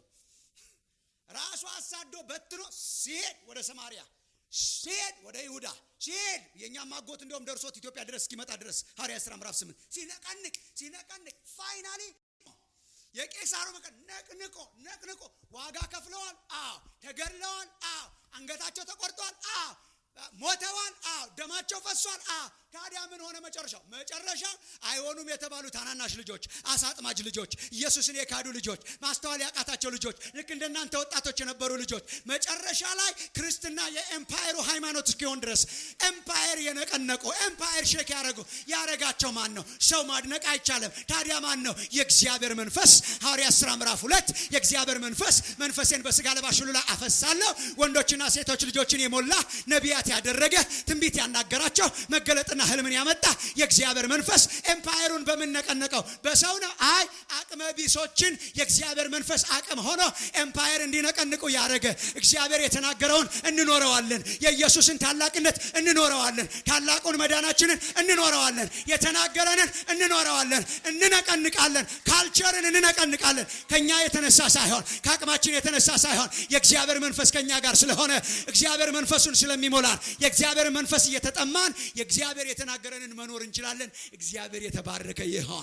ራሱ አሳዶ በትኖ ሲሄድ ወደ ሰማሪያ ሲሄድ ወደ ይሁዳ ሲሄድ የእኛም አጎት እንደውም ደርሶት ኢትዮጵያ ድረስ እስኪመጣ ድረስ ሐዋርያ ሥራ ምዕራፍ ስምንት ሲነቀንቅ ሲነቀንቅ ፋይናሊ የቄሳሩ መቀ ነቅንቆ ነቅንቆ ዋጋ ከፍለዋል አዎ ተገድለዋል አዎ አንገታቸው ተቆርጧል አዎ ሞተዋል አዎ ደማቸው ፈሷል አዎ ታዲያ ምን ሆነ መጨረሻው መጨረሻ አይሆኑም የተባሉ ታናናሽ ልጆች አሳጥማጅ ልጆች ኢየሱስን የካዱ ልጆች ማስተዋል ያቃታቸው ልጆች ልክ እንደናንተ ወጣቶች የነበሩ ልጆች መጨረሻ ላይ ክርስትና የኤምፓየሩ ሃይማኖት እስኪሆን ድረስ ኤምፓየር የነቀነቁ ኤምፓየር ሼክ ያደረጉ ያረጋቸው ማን ነው ሰው ማድነቅ አይቻልም ታዲያ ማን ነው የእግዚአብሔር መንፈስ ሐዋርያ ሥራ ምዕራፍ ሁለት የእግዚአብሔር መንፈስ መንፈሴን በስጋ ለባሽ ሁሉ ላይ አፈሳለሁ ወንዶችና ሴቶች ልጆችን የሞላ ነቢያት ያደረገ ትንቢት ያናገራቸው መገለጥና ህልምን ያመጣ የእግዚአብሔር መንፈስ ኤምፓየሩን በምነቀነቀው በሰው ነው አይ አቅመ ቢሶችን የእግዚአብሔር መንፈስ አቅም ሆኖ ኤምፓየር እንዲነቀንቁ ያደረገ እግዚአብሔር የተናገረውን እንኖረዋለን የኢየሱስን ታላቅነት እንኖረዋለን ታላቁን መዳናችንን እንኖረዋለን የተናገረንን እንኖረዋለን እንነቀንቃለን ካልቸርን እንነቀንቃለን ከኛ የተነሳ ሳይሆን ከአቅማችን የተነሳ ሳይሆን የእግዚአብሔር መንፈስ ከኛ ጋር ስለሆነ እግዚአብሔር መንፈሱን ስለሚሞላን የእግዚአብሔር መንፈስ እየተጠማን የእግዚአብሔር የተናገረንን መኖር እንችላለን እግዚአብሔር የተባረከ ይሆን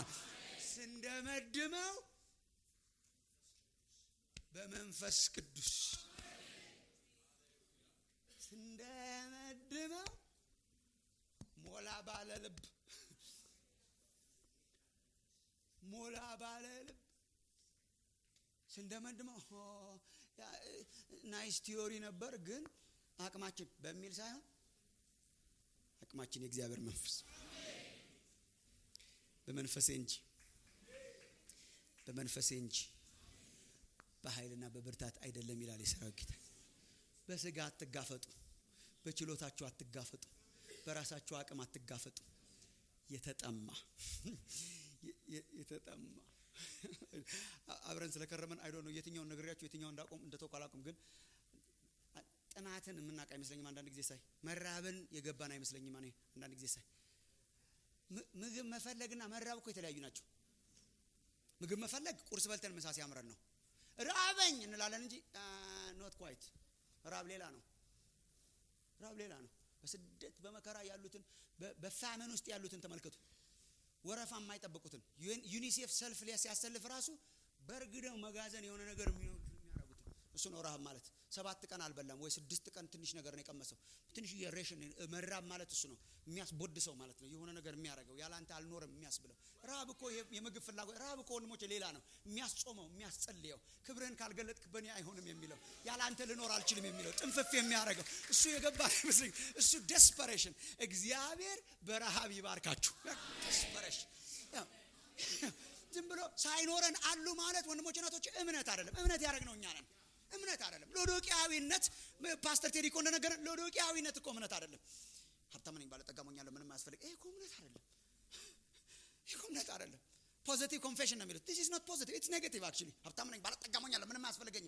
ስንደመድመው በመንፈስ ቅዱስ ስንደመድመው ሞላ ባለ ልብ ሞላ ባለ ልብ ስንደመድመው ናይስ ቲዮሪ ነበር ግን አቅማችን በሚል ሳይሆን አቅማችን የእግዚአብሔር መንፈስ በመንፈሴ እንጂ በመንፈሴ እንጂ በኃይልና በብርታት አይደለም ይላል የሰራዊት ጌታ በስጋ አትጋፈጡ በችሎታችሁ አትጋፈጡ በራሳችሁ አቅም አትጋፈጡ የተጠማ የተጠማ አብረን ስለከረመን አይዶ ነው የትኛውን ነግሬያችሁ የትኛውን እንዳቆም እንደተውቅ አላውቅም ግን ጥማትን የምናውቅ አይመስለኝም አንዳንድ ጊዜ ሳይ መራብን የገባን አይመስለኝም እኔ አንዳንድ ጊዜ ሳይ ምግብ መፈለግና መራብ እኮ የተለያዩ ናቸው ምግብ መፈለግ ቁርስ በልተን ምሳ ሲያምረን ነው ራበኝ እንላለን እንጂ ኖት ኳይት ራብ ሌላ ነው ራብ ሌላ ነው በስደት በመከራ ያሉትን በፋመን ውስጥ ያሉትን ተመልከቱ ወረፋ የማይጠብቁትን ዩኒሴፍ ሰልፍ ሲያሰልፍ ራሱ በእርግደው መጋዘን የሆነ ነገር የሚያደርጉትን እሱ ነው ረሃብ ማለት ሰባት ቀን አልበላም ወይ ስድስት ቀን ትንሽ ነገር ነው የቀመሰው ትንሽ የሬሽን መራብ ማለት እሱ ነው የሚያስቦድሰው ማለት ነው የሆነ ነገር የሚያደርገው ያላንተ አልኖርም የሚያስብለው ረሃብ እኮ የምግብ ፍላጎት ረሃብ እኮ ወንድሞች ሌላ ነው የሚያስጾመው የሚያስጸልየው ክብርህን ካልገለጥክ በእኔ አይሆንም የሚለው ያላንተ ልኖር አልችልም የሚለው ጥንፍፍ የሚያደርገው እሱ የገባ ይመስለኝ እሱ ደስፐሬሽን እግዚአብሔር በረሃብ ይባርካችሁ ደስፐሬሽን ዝም ብሎ ሳይኖረን አሉ ማለት ወንድሞች ናቶች እምነት አይደለም እምነት ያደረግነው እኛ ነን እምነት አይደለም ሎዶቅያዊነት ፓስተር ቴዲ እኮ እንደነገረን ሎዶቅያዊነት እኮ እምነት አይደለም ሀብታም ነኝ ባለጠጋ ሞኛለሁ ምንም አያስፈልግ ይሄ እኮ እምነት አይደለም ይሄ እኮ እምነት አይደለም ፖዚቲቭ ኮንፌሽን ነው የሚሉት ዲስ ኢዝ ኖት ፖዚቲቭ ኢትስ ኔጌቲቭ አክቹሊ ሀብታም ነኝ ባለጠጋ ሞኛለሁ ምንም አያስፈልገኝም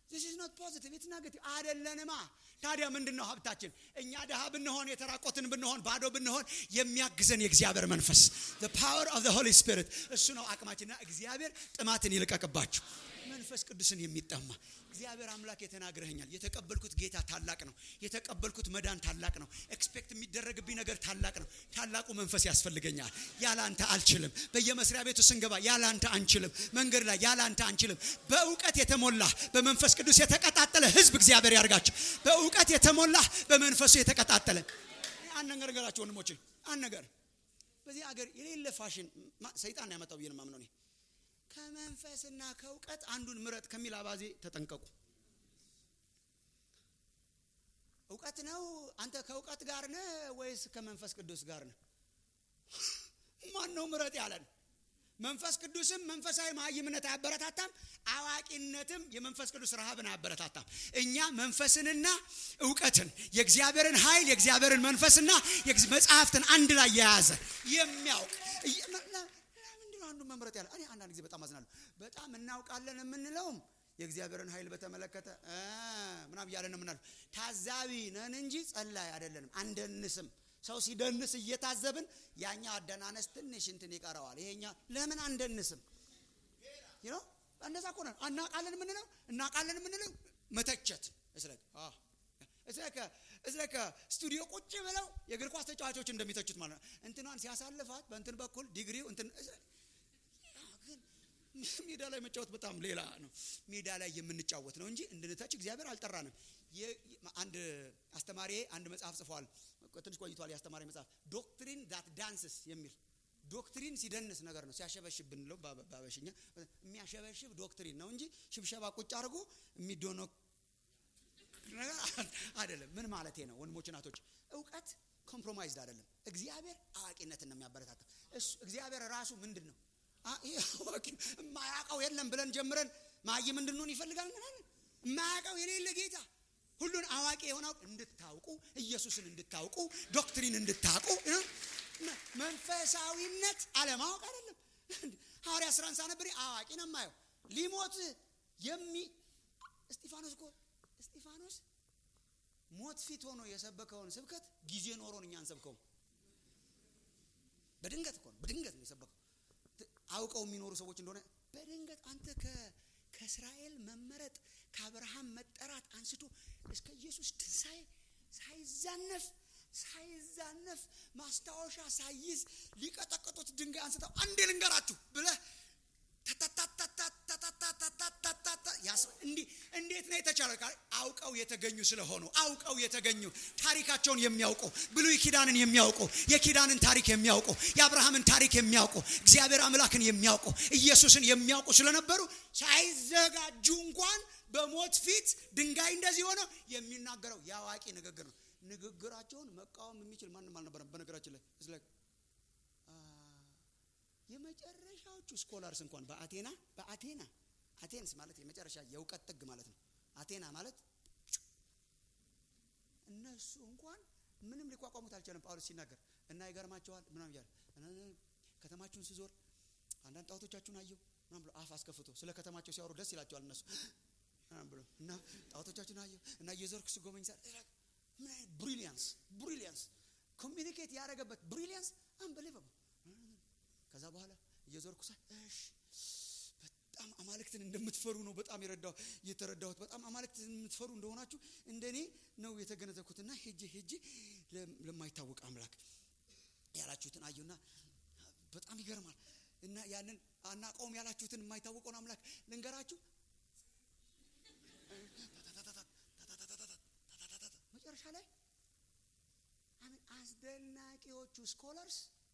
ዚስ ኢዝ ኖት ፖዚቲቭ ኢትስ ኔጌቲቭ አይደለንማ ታዲያ ምንድን ነው ሀብታችን እኛ ድሃ ብንሆን የተራቆትን ብንሆን ባዶ ብንሆን የሚያግዘን የእግዚአብሔር መንፈስ ፓወር ኦፍ ሆሊ ስፒሪት እሱ ነው አቅማችንና እግዚአብሔር ጥማትን ይልቀቅባችሁ መንፈስ ቅዱስን የሚጠማ እግዚአብሔር አምላክ የተናግረኸኛል የተቀበልኩት ጌታ ታላቅ ነው የተቀበልኩት መዳን ታላቅ ነው ኤክስፔክት የሚደረግብኝ ነገር ታላቅ ነው ታላቁ መንፈስ ያስፈልገኛል ያላንተ አልችልም በየመስሪያ ቤቱ ስንገባ ያላንተ አንችልም መንገድ ላይ ያላንተ አንችልም በእውቀት የተሞላ በመንፈስ ቅዱስ የተቀጣጠለ ህዝብ እግዚአብሔር ያርጋቸው በእውቀት የተሞላ በመንፈሱ የተቀጣጠለ አንድ ነገር ነገራቸው ወንድሞቼ አንድ ነገር በዚህ ሀገር የሌለ ፋሽን ሰይጣን ያመጣው ብዬ ነው የማምነው እኔ ከመንፈስና ከእውቀት አንዱን ምረጥ ከሚል አባዜ ተጠንቀቁ እውቀት ነው አንተ ከእውቀት ጋር ነህ ወይስ ከመንፈስ ቅዱስ ጋር ነህ ማን ነው ምረጥ ያለን መንፈስ ቅዱስም መንፈሳዊ መሀይምነት አያበረታታም አዋቂነትም የመንፈስ ቅዱስ ረሃብን አያበረታታም እኛ መንፈስንና እውቀትን የእግዚአብሔርን ኃይል የእግዚአብሔርን መንፈስና መጽሐፍትን አንድ ላይ የያዘ የሚያውቅ ምንድነው አንዱ መምረጥ ያለ እኔ አንዳንድ ጊዜ በጣም አዝናለሁ በጣም እናውቃለን የምንለውም የእግዚአብሔርን ኃይል በተመለከተ ምናም እያለን የምናለው ታዛቢ ነን እንጂ ጸላይ አይደለንም አንደንስም ሰው ሲደንስ እየታዘብን ያኛ አደናነስ ትንሽ እንትን ይቀረዋል ይሄኛ ለምን አንደንስም ይኖ እንደዛ እኮ ነው እናቃለን የምንለው እናቃለን የምንለው መተቸት እስለከ ስቱዲዮ ቁጭ ብለው የእግር ኳስ ተጫዋቾች እንደሚተቹት ማለት ነው እንትኗን ሲያሳልፋት በእንትን በኩል ዲግሪው እንትን ሜዳ ላይ መጫወት በጣም ሌላ ነው ሜዳ ላይ የምንጫወት ነው እንጂ እንድንተች እግዚአብሔር አልጠራንም አንድ አስተማሪ አንድ መጽሐፍ ጽፏል ትንሽ ቆይቷል የአስተማሪ መጽሐፍ ዶክትሪን ዳት ዳንስስ የሚል ዶክትሪን ሲደንስ ነገር ነው ሲያሸበሽብ ብንለው ባበሽኛ የሚያሸበሽብ ዶክትሪን ነው እንጂ ሽብሸባ ቁጭ አድርጎ የሚዶነ ነገር አይደለም ምን ማለት ነው ወንድሞች ናቶች እውቀት ኮምፕሮማይዝድ አይደለም እግዚአብሔር አዋቂነትን ነው የሚያበረታታ እግዚአብሔር ራሱ ምንድን ነው የማያውቀው የለም ብለን ጀምረን ማይም እንድንሆን ይፈልጋል ምናምን የማያውቀው የሌለ ጌታ ሁሉን አዋቂ የሆነው እንድታውቁ ኢየሱስን እንድታውቁ ዶክትሪን እንድታውቁ መንፈሳዊነት አለማወቅ አይደለም ሐዋርያ ስራን ሳነብሬ አዋቂ ነው የማየው ሊሞት የሚ እስጢፋኖስ እኮ እስጢፋኖስ ሞት ፊት ሆኖ የሰበከውን ስብከት ጊዜ ኖሮን እኛ አንሰብከውም በድንገት እኮ ነው በድንገት ነው የሰበከው አውቀው የሚኖሩ ሰዎች እንደሆነ በድንገት አንተ ከእስራኤል መመረጥ ከአብርሃም መጠራት አንስቶ እስከ ኢየሱስ ትንሣኤ ሳይዛነፍ ሳይዛነፍ ማስታወሻ ሳይዝ ሊቀጠቅጡት ድንጋይ አንስተው አንዴ ልንገራችሁ ብለህ እንዴት ነው የተቻለ አውቀው የተገኙ ስለሆኑ አውቀው የተገኙ ታሪካቸውን የሚያውቁ ብሉይ ኪዳንን የሚያውቁ የኪዳንን ታሪክ የሚያውቁ የአብርሃምን ታሪክ የሚያውቁ እግዚአብሔር አምላክን የሚያውቁ ኢየሱስን የሚያውቁ ስለነበሩ ሳይዘጋጁ እንኳን በሞት ፊት ድንጋይ እንደዚህ ሆነው የሚናገረው የአዋቂ ንግግር ነው ንግግራቸውን መቃወም የሚችል ማንም አልነበረም በነገራችን ላይ ስለ የመጨረሻዎቹ ስኮላርስ እንኳን በአቴና በአቴና አቴንስ ማለት የመጨረሻ የእውቀት ጥግ ማለት ነው አቴና ማለት እነሱ እንኳን ምንም ሊቋቋሙት አልቻለም ጳውሎስ ሲናገር እና ይገርማቸዋል ምናም እያለ ከተማችሁን ስዞር አንዳንድ ጣዖቶቻችሁን አየው ምናም ብሎ አፍ አስከፍቶ ስለ ከተማቸው ሲያወሩ ደስ ይላቸዋል እነሱ ምናም ብሎ እና ጣዖቶቻችሁን አየው እና እየዞርክ ስጎበኝ ሳ ምን አይነት ብሪሊያንስ ብሪሊያንስ ኮሚኒኬት ያደረገበት ብሪሊያንስ አንበሌቨብል ከዛ በኋላ እየዞርኩ ሳ እሺ በጣም አማልክትን እንደምትፈሩ ነው በጣም የረዳው የተረዳሁት በጣም አማልክትን የምትፈሩ እንደሆናችሁ እንደኔ ነው የተገነዘብኩትና ሄጄ ሄጄ ለማይታወቅ አምላክ ያላችሁትን አየሁና በጣም ይገርማል እና ያንን አናቀውም ያላችሁትን የማይታወቀውን አምላክ ልንገራችሁ መጨረሻ ላይ አስደናቂዎቹ ስኮለርስ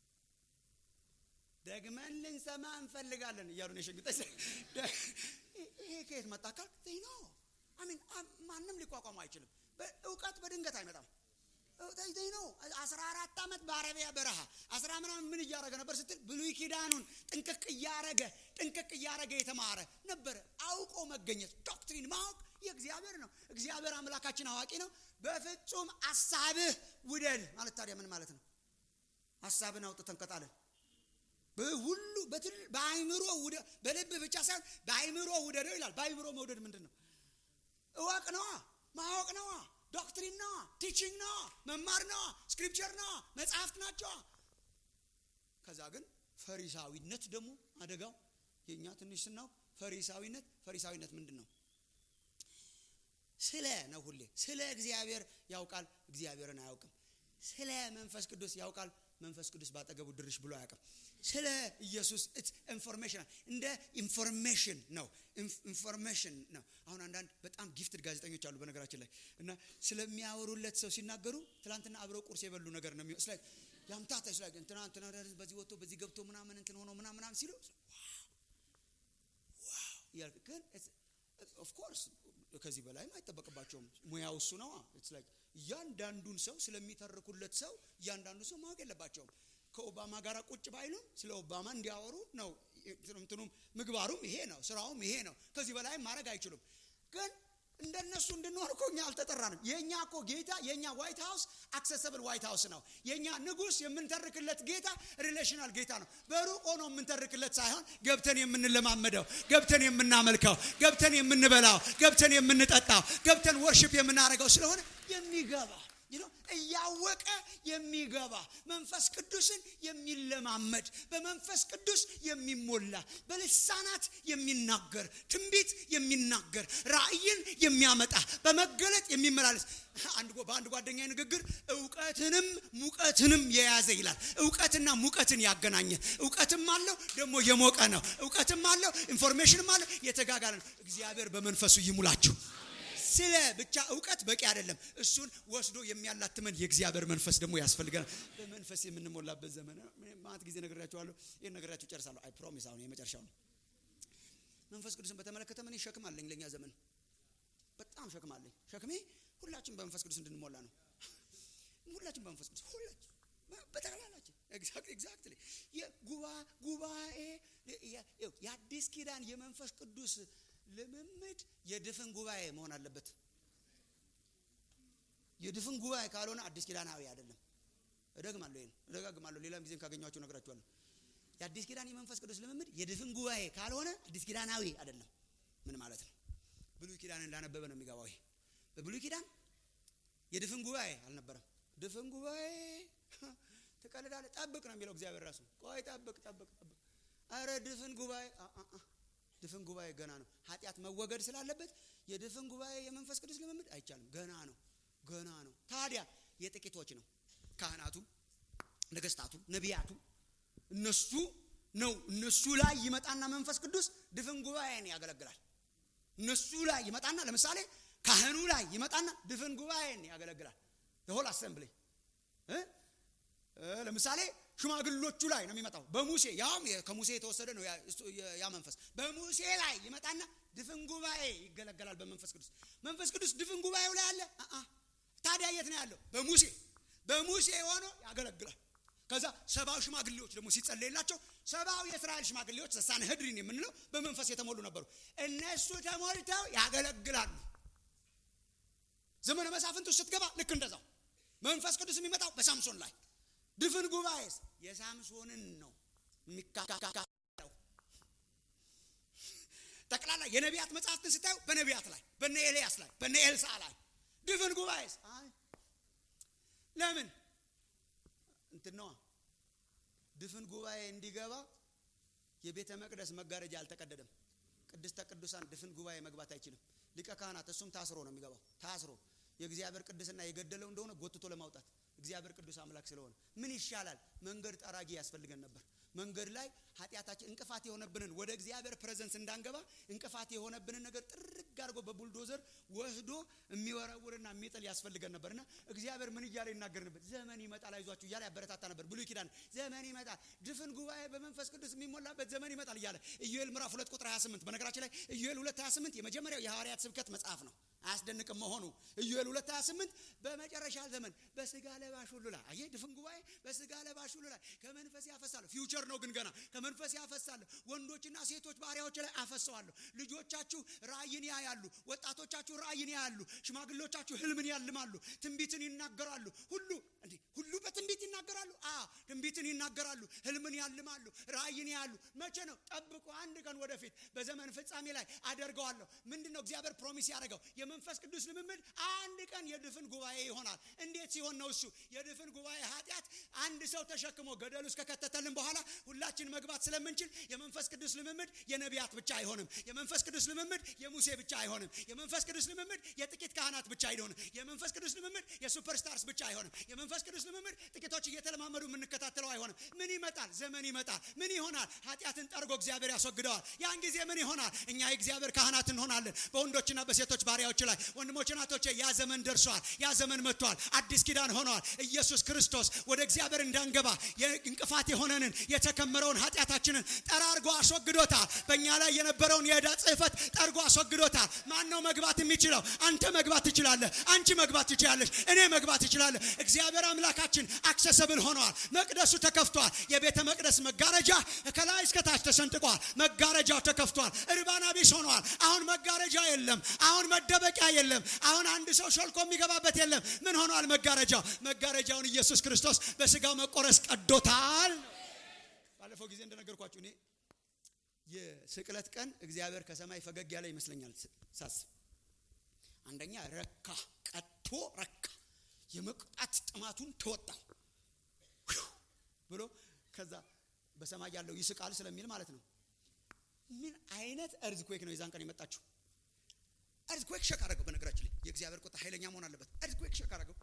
ደግመን ልንሰማ እንፈልጋለን እያሉ ነው የሸኙት ይሄ ከየት መጣ ካል ነው አሚን ማንም ሊቋቋሙ አይችልም እውቀት በድንገት አይመጣም ይ ነው አስራ አራት ዓመት በአረቢያ በረሃ አስራ ምናምን ምን እያረገ ነበር ስትል ብሉይ ኪዳኑን ጥንቅቅ እያረገ ጥንቅቅ እያረገ የተማረ ነበረ አውቆ መገኘት ዶክትሪን ማወቅ የእግዚአብሔር ነው እግዚአብሔር አምላካችን አዋቂ ነው በፍጹም አሳብህ ውደድ ማለት ታዲያ ምን ማለት ነው ሀሳብን አውጥተን ከጣለን ሁሉ በአይምሮ በልብ ብቻ ሳይሆን በአይምሮ ውደደው ይላል በአይምሮ መውደድ ምንድን ነው እወቅ ነዋ ማወቅ ነዋ ዶክትሪን ነዋ ቲቺንግ ነዋ መማር ነዋ ስክሪፕቸር ነዋ መጽሐፍት ናቸዋ ከዛ ግን ፈሪሳዊነት ደግሞ አደጋው የእኛ ትንሽ ስናውቅ ፈሪሳዊነት ፈሪሳዊነት ምንድን ነው ስለ ነው ሁሌ ስለ እግዚአብሔር ያውቃል እግዚአብሔርን አያውቅም ስለ መንፈስ ቅዱስ ያውቃል መንፈስ ቅዱስ ባጠገቡ ድርሽ ብሎ አያውቅም ስለ ኢየሱስ ኢንፎርሜሽን እንደ ኢንፎርሜሽን ነው ኢንፎርሜሽን ነው አሁን አንዳንድ በጣም ጊፍትድ ጋዜጠኞች አሉ በነገራችን ላይ እና ስለሚያወሩለት ሰው ሲናገሩ ትላንትና አብረው ቁርስ የበሉ ነገር ነው የሚሆ ያምታታ ስላ እንትና እንትና በዚህ ወጥቶ በዚህ ገብቶ ምናምን እንትን ሆኖ ምናምን ምናምን ሲሉ ዋው ግን ኦፍኮርስ ከዚህ በላይም አይጠበቅባቸውም ሙያው እሱ ነዋ እያንዳንዱን ሰው ስለሚተርኩለት ሰው እያንዳንዱ ሰው ማወቅ የለባቸውም ከኦባማ ጋር ቁጭ ባይሉም ስለ ኦባማ እንዲያወሩ ነው እንትኑም ምግባሩም ይሄ ነው ስራውም ይሄ ነው ከዚህ በላይም ማድረግ አይችሉም ግን እንደነሱ እንድንሆን እኮ እኛ አልተጠራንም የእኛ እኮ ጌታ የእኛ ዋይት ሀውስ አክሰሰብል ዋይት ሀውስ ነው የእኛ ንጉስ የምንተርክለት ጌታ ሪሌሽናል ጌታ ነው በሩቅ ሆኖ የምንተርክለት ሳይሆን ገብተን የምንለማመደው ገብተን የምናመልከው ገብተን የምንበላው ገብተን የምንጠጣው ገብተን ወርሽፕ የምናደርገው ስለሆነ የሚገባ እያወቀ የሚገባ መንፈስ ቅዱስን የሚለማመድ በመንፈስ ቅዱስ የሚሞላ በልሳናት የሚናገር ትንቢት የሚናገር ራእይን የሚያመጣ በመገለጥ የሚመላለስ በአንድ ጓደኛ ንግግር እውቀትንም ሙቀትንም የያዘ ይላል እውቀትና ሙቀትን ያገናኘ እውቀትም አለው ደግሞ የሞቀ ነው እውቀትም አለው ኢንፎርሜሽንም አለው የተጋጋለ ነው እግዚአብሔር በመንፈሱ ይሙላችሁ ስለ ብቻ እውቀት በቂ አይደለም እሱን ወስዶ የሚያላትመን የእግዚአብሔር መንፈስ ደግሞ ያስፈልገናል በመንፈስ የምንሞላበት ዘመን ማት ጊዜ ነግሬያቸዋለሁ ይህን ነግሬያቸው ጨርሳለሁ አይ ፕሮሚስ አሁን የመጨረሻው ነው መንፈስ ቅዱስን በተመለከተ ምን ሸክም አለኝ ለእኛ ዘመን በጣም ሸክም አለኝ ሸክሜ ሁላችን በመንፈስ ቅዱስ እንድንሞላ ነው ሁላችን በመንፈስ ቅዱስ ሁላችን በጠቅላላችን ኤግዛክትሊ ጉባኤ የአዲስ ኪዳን የመንፈስ ቅዱስ ልምምድ የድፍን ጉባኤ መሆን አለበት የድፍን ጉባኤ ካልሆነ አዲስ ኪዳናዊ አይደለም እደግማለሁ ይህን እደጋግማለሁ ሌላም ጊዜም ካገኟቸው ነግራችኋለሁ የአዲስ ኪዳን የመንፈስ ቅዱስ ልምምድ የድፍን ጉባኤ ካልሆነ አዲስ ኪዳናዊ አይደለም ምን ማለት ነው ብሉይ ኪዳንን እንዳነበበ ነው የሚገባው ይሄ በብሉይ ኪዳን የድፍን ጉባኤ አልነበረም ድፍን ጉባኤ ትቀልዳለ ጠብቅ ነው የሚለው እግዚአብሔር ራሱ ቆይ ጠብቅ ጠብቅ ጠብቅ አረ ድፍን ጉባኤ ድፍን ጉባኤ ገና ነው ኃጢአት መወገድ ስላለበት የድፍን ጉባኤ የመንፈስ ቅዱስ ልምምድ አይቻልም ገና ነው ገና ነው ታዲያ የጥቂቶች ነው ካህናቱ ነገስታቱ ነቢያቱ እነሱ ነው እነሱ ላይ ይመጣና መንፈስ ቅዱስ ድፍን ጉባኤን ያገለግላል እነሱ ላይ ይመጣና ለምሳሌ ካህኑ ላይ ይመጣና ድፍን ጉባኤን ያገለግላል የሆል አሰምብሊ ለምሳሌ ሽማግሎቹ ላይ ነው የሚመጣው በሙሴ ያውም ከሙሴ የተወሰደ ነው ያ መንፈስ በሙሴ ላይ ይመጣና ድፍን ጉባኤ ይገለገላል በመንፈስ ቅዱስ መንፈስ ቅዱስ ድፍን ጉባኤው ላይ አለ ታዲያ የት ነው ያለው በሙሴ በሙሴ ሆኖ ያገለግላል ከዛ ሰባው ሽማግሌዎች ደግሞ ሲጸለይላቸው ሰባው የእስራኤል ሽማግሌዎች ሳንህድሪን የምንለው በመንፈስ የተሞሉ ነበሩ እነሱ ተሞልተው ያገለግላሉ ዘመነ መሳፍንት ውስጥ ስትገባ ልክ እንደዛው መንፈስ ቅዱስ የሚመጣው በሳምሶን ላይ ድፍን ጉባኤስ የሳምሶንን ነው የሚካካለው ጠቅላላ የነቢያት መጽሐፍትን ስታዩ በነቢያት ላይ በነ ኤልያስ ላይ በነ ኤልሳ ላይ ድፍን ጉባኤስ ለምን እንትን ነዋ ድፍን ጉባኤ እንዲገባ የቤተ መቅደስ መጋረጃ አልተቀደደም ቅድስተ ቅዱሳን ድፍን ጉባኤ መግባት አይችልም ሊቀ ካህናት እሱም ታስሮ ነው የሚገባው ታስሮ የእግዚአብሔር ቅድስና የገደለው እንደሆነ ጎትቶ ለማውጣት እግዚአብሔር ቅዱስ አምላክ ስለሆነ ምን ይሻላል መንገድ ጠራጊ ያስፈልገን ነበር መንገድ ላይ ኃጢአታችን እንቅፋት የሆነብንን ወደ እግዚአብሔር ፕሬዘንስ እንዳንገባ እንቅፋት የሆነብንን ነገር ጥርግ አድርጎ በቡልዶዘር ወስዶ የሚወረውርና የሚጥል ያስፈልገን ነበርና እግዚአብሔር ምን እያለ ይናገር ነበር ዘመን ይመጣል አይዟችሁ እያለ ያበረታታ ነበር ብሉይ ኪዳን ዘመን ይመጣል ድፍን ጉባኤ በመንፈስ ቅዱስ የሚሞላበት ዘመን ይመጣል እያለ ኢዩኤል ምዕራፍ ሁለት ቁጥር 28 በነገራችን ላይ ኢዩኤል ሁለት 28 የመጀመሪያው የሐዋርያት ስብከት መጽሐፍ ነው አያስደንቅም መሆኑ ኢዩኤል 2 28 በመጨረሻ ዘመን በስጋ ለባሽ ሁሉ ላይ አየህ ድፍን ጉባኤ በስጋ ለባሽ ሁሉ ላይ ከመንፈስ ያፈሳለሁ ፊውቸር ነው ግን ገና መንፈስ ያፈሳለሁ። ወንዶችና ሴቶች ባሪያዎች ላይ አፈሰዋለሁ። ልጆቻችሁ ራእይን ያያሉ። ወጣቶቻችሁ ራእይን ያያሉ። ሽማግሌዎቻችሁ ህልምን ያልማሉ። ትንቢትን ይናገራሉ። ሁሉ እንዲህ ሁሉ በትንቢት ይናገራሉ። አ ትንቢትን ይናገራሉ። ህልምን ያልማሉ። ራእይን ያያሉ። መቼ ነው? ጠብቁ። አንድ ቀን ወደፊት በዘመን ፍጻሜ ላይ አደርገዋለሁ። ምንድን ነው እግዚአብሔር ፕሮሚስ ያደረገው? የመንፈስ ቅዱስ ልምምድ አንድ ቀን የድፍን ጉባኤ ይሆናል። እንዴት ሲሆን ነው እሱ የድፍን ጉባኤ ኃጢአት አንድ ሰው ተሸክሞ ገደል ውስጥ ከከተተልን በኋላ ሁላችን መግባት ስለምንችል የመንፈስ ቅዱስ ልምምድ የነቢያት ብቻ አይሆንም። የመንፈስ ቅዱስ ልምምድ የሙሴ ብቻ አይሆንም። የመንፈስ ቅዱስ ልምምድ የጥቂት ካህናት ብቻ አይሆንም። የመንፈስ ቅዱስ ልምምድ የሱፐርስታርስ ብቻ አይሆንም። የመንፈስ ቅዱስ ልምምድ ጥቂቶች እየተለማመዱ የምንከታተለው አይሆንም። ምን ይመጣል? ዘመን ይመጣል። ምን ይሆናል? ኃጢአትን ጠርጎ እግዚአብሔር ያስወግደዋል። ያን ጊዜ ምን ይሆናል? እኛ የእግዚአብሔር ካህናት እንሆናለን በወንዶችና በሴቶች ባሪያዎች ላይ። ወንድሞች ናቶቼ፣ ያ ዘመን ደርሷል። ያ ዘመን መጥቷል። አዲስ ኪዳን ሆኗል። ኢየሱስ ክርስቶስ ወደ እግዚአብሔር እንዳንገባ እንቅፋት የሆነንን የተከመረውን ኃጢአታችንን ጠራርጎ አስወግዶታል። በእኛ ላይ የነበረውን የዕዳ ጽሕፈት ጠርጎ አስወግዶታል። ማን ነው መግባት የሚችለው? አንተ መግባት ትችላለህ። አንቺ መግባት ትችላለች። እኔ መግባት ትችላለህ። እግዚአብሔር አምላካችን አክሰሰብል ሆነዋል። መቅደሱ ተከፍቷል። የቤተ መቅደስ መጋረጃ ከላይ እስከታች ተሰንጥቋል። መጋረጃው ተከፍቷል። እርባና ቢስ ሆነዋል። አሁን መጋረጃ የለም። አሁን መደበቂያ የለም። አሁን አንድ ሰው ሾልኮ የሚገባበት የለም። ምን ሆኗል? መጋረጃው መጋረጃውን ኢየሱስ ክርስቶስ በስጋው መቆረስ ቀዶታል። ባለፈው ጊዜ እንደነገርኳችሁ እኔ የስቅለት ቀን እግዚአብሔር ከሰማይ ፈገግ ያለ ይመስለኛል ሳስብ። አንደኛ ረካ፣ ቀጥቶ ረካ፣ የመቅጣት ጥማቱን ተወጣው ብሎ ከዛ በሰማይ ያለው ይስቃል ስለሚል ማለት ነው። ምን አይነት እርዝኩዌክ ነው የዛን ቀን የመጣችው? እርዝኩዌክ ሸክ አደረገው። በነገራችን ላይ የእግዚአብሔር ቁጣ ኃይለኛ መሆን አለበት። እርዝኩዌክ ሸክ አደረገው።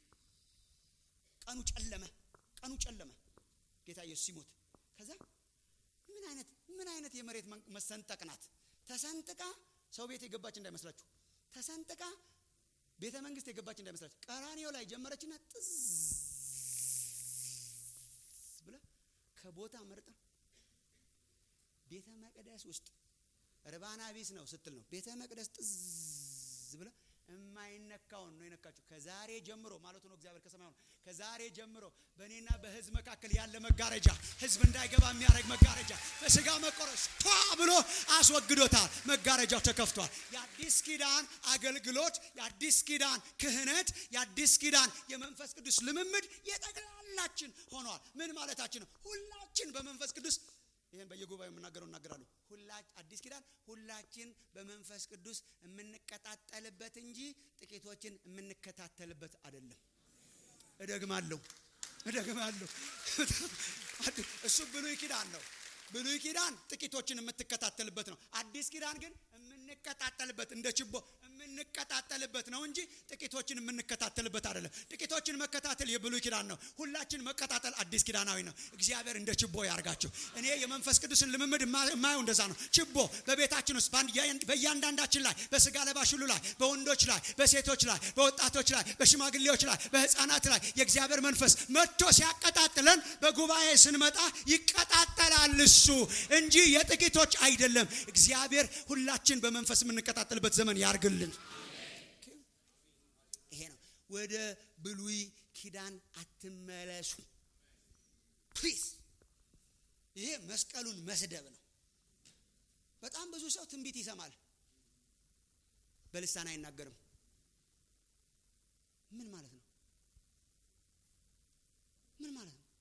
ቀኑ ጨለመ፣ ቀኑ ጨለመ። ጌታ ኢየሱስ ሲሞት ከዛ ምን አይነት ምን አይነት የመሬት መሰንጠቅ ናት? ተሰንጥቃ ሰው ቤት የገባች እንዳይመስላችሁ፣ ተሰንጥቃ ቤተ መንግስት የገባች እንዳይመስላችሁ። ቀራኔው ላይ ጀመረችና ጥዝ ብላ ከቦታ መርጣ ቤተ መቅደስ ውስጥ ርባና ቢስ ነው ስትል ነው ቤተ መቅደስ ጥዝ ብላ የማይነካውን ነው የነካችው። ከዛሬ ጀምሮ ማለቱ ነው እግዚአብሔር ከሰማይ ሆኖ ከዛሬ ጀምሮ በእኔና በህዝብ መካከል ያለ መጋረጃ ህዝብ እንዳይገባ የሚያደርግ መጋረጃ በስጋ መቆረስ ቷ ብሎ አስወግዶታል። መጋረጃው ተከፍቷል። የአዲስ ኪዳን አገልግሎት፣ የአዲስ ኪዳን ክህነት፣ የአዲስ ኪዳን የመንፈስ ቅዱስ ልምምድ የጠቅላላችን ሆኗል። ምን ማለታችን ነው? ሁላችን በመንፈስ ቅዱስ ይህን በየጉባኤው የምናገረው እናገራለሁ። አዲስ ኪዳን ሁላችን በመንፈስ ቅዱስ የምንቀጣጠልበት እንጂ ጥቂቶችን የምንከታተልበት አይደለም። እደግማለሁ እደግማለሁ። እሱ ብሉይ ኪዳን ነው። ብሉይ ኪዳን ጥቂቶችን የምትከታተልበት ነው። አዲስ ኪዳን ግን የምንቀጣጠልበት እንደ ችቦ የምንቀጣጠልበት ነው እንጂ ጥቂቶችን የምንከታተልበት አይደለም። ጥቂቶችን መከታተል የብሉይ ኪዳን ነው። ሁላችን መቀጣጠል አዲስ ኪዳናዊ ነው። እግዚአብሔር እንደ ችቦ ያርጋችሁ። እኔ የመንፈስ ቅዱስን ልምምድ የማየው እንደዛ ነው። ችቦ በቤታችን ውስጥ በእያንዳንዳችን ላይ በስጋ ለባሽ ሁሉ ላይ፣ በወንዶች ላይ፣ በሴቶች ላይ፣ በወጣቶች ላይ፣ በሽማግሌዎች ላይ፣ በህፃናት ላይ የእግዚአብሔር መንፈስ መጥቶ ሲያቀጣጥለን በጉባኤ ስንመጣ ይቀጣጠላል እሱ እንጂ የጥቂቶች አይደለም። እግዚአብሔር ሁላችን በመንፈስ የምንቀጣጠልበት ዘመን ያርግልን። ይሄ ነው። ወደ ብሉይ ኪዳን አትመለሱ ፕሊዝ። ይሄ መስቀሉን መስደብ ነው። በጣም ብዙ ሰው ትንቢት ይሰማል፣ በልሳን አይናገርም። ምን ማለት ነው? ምን ማለት ነው?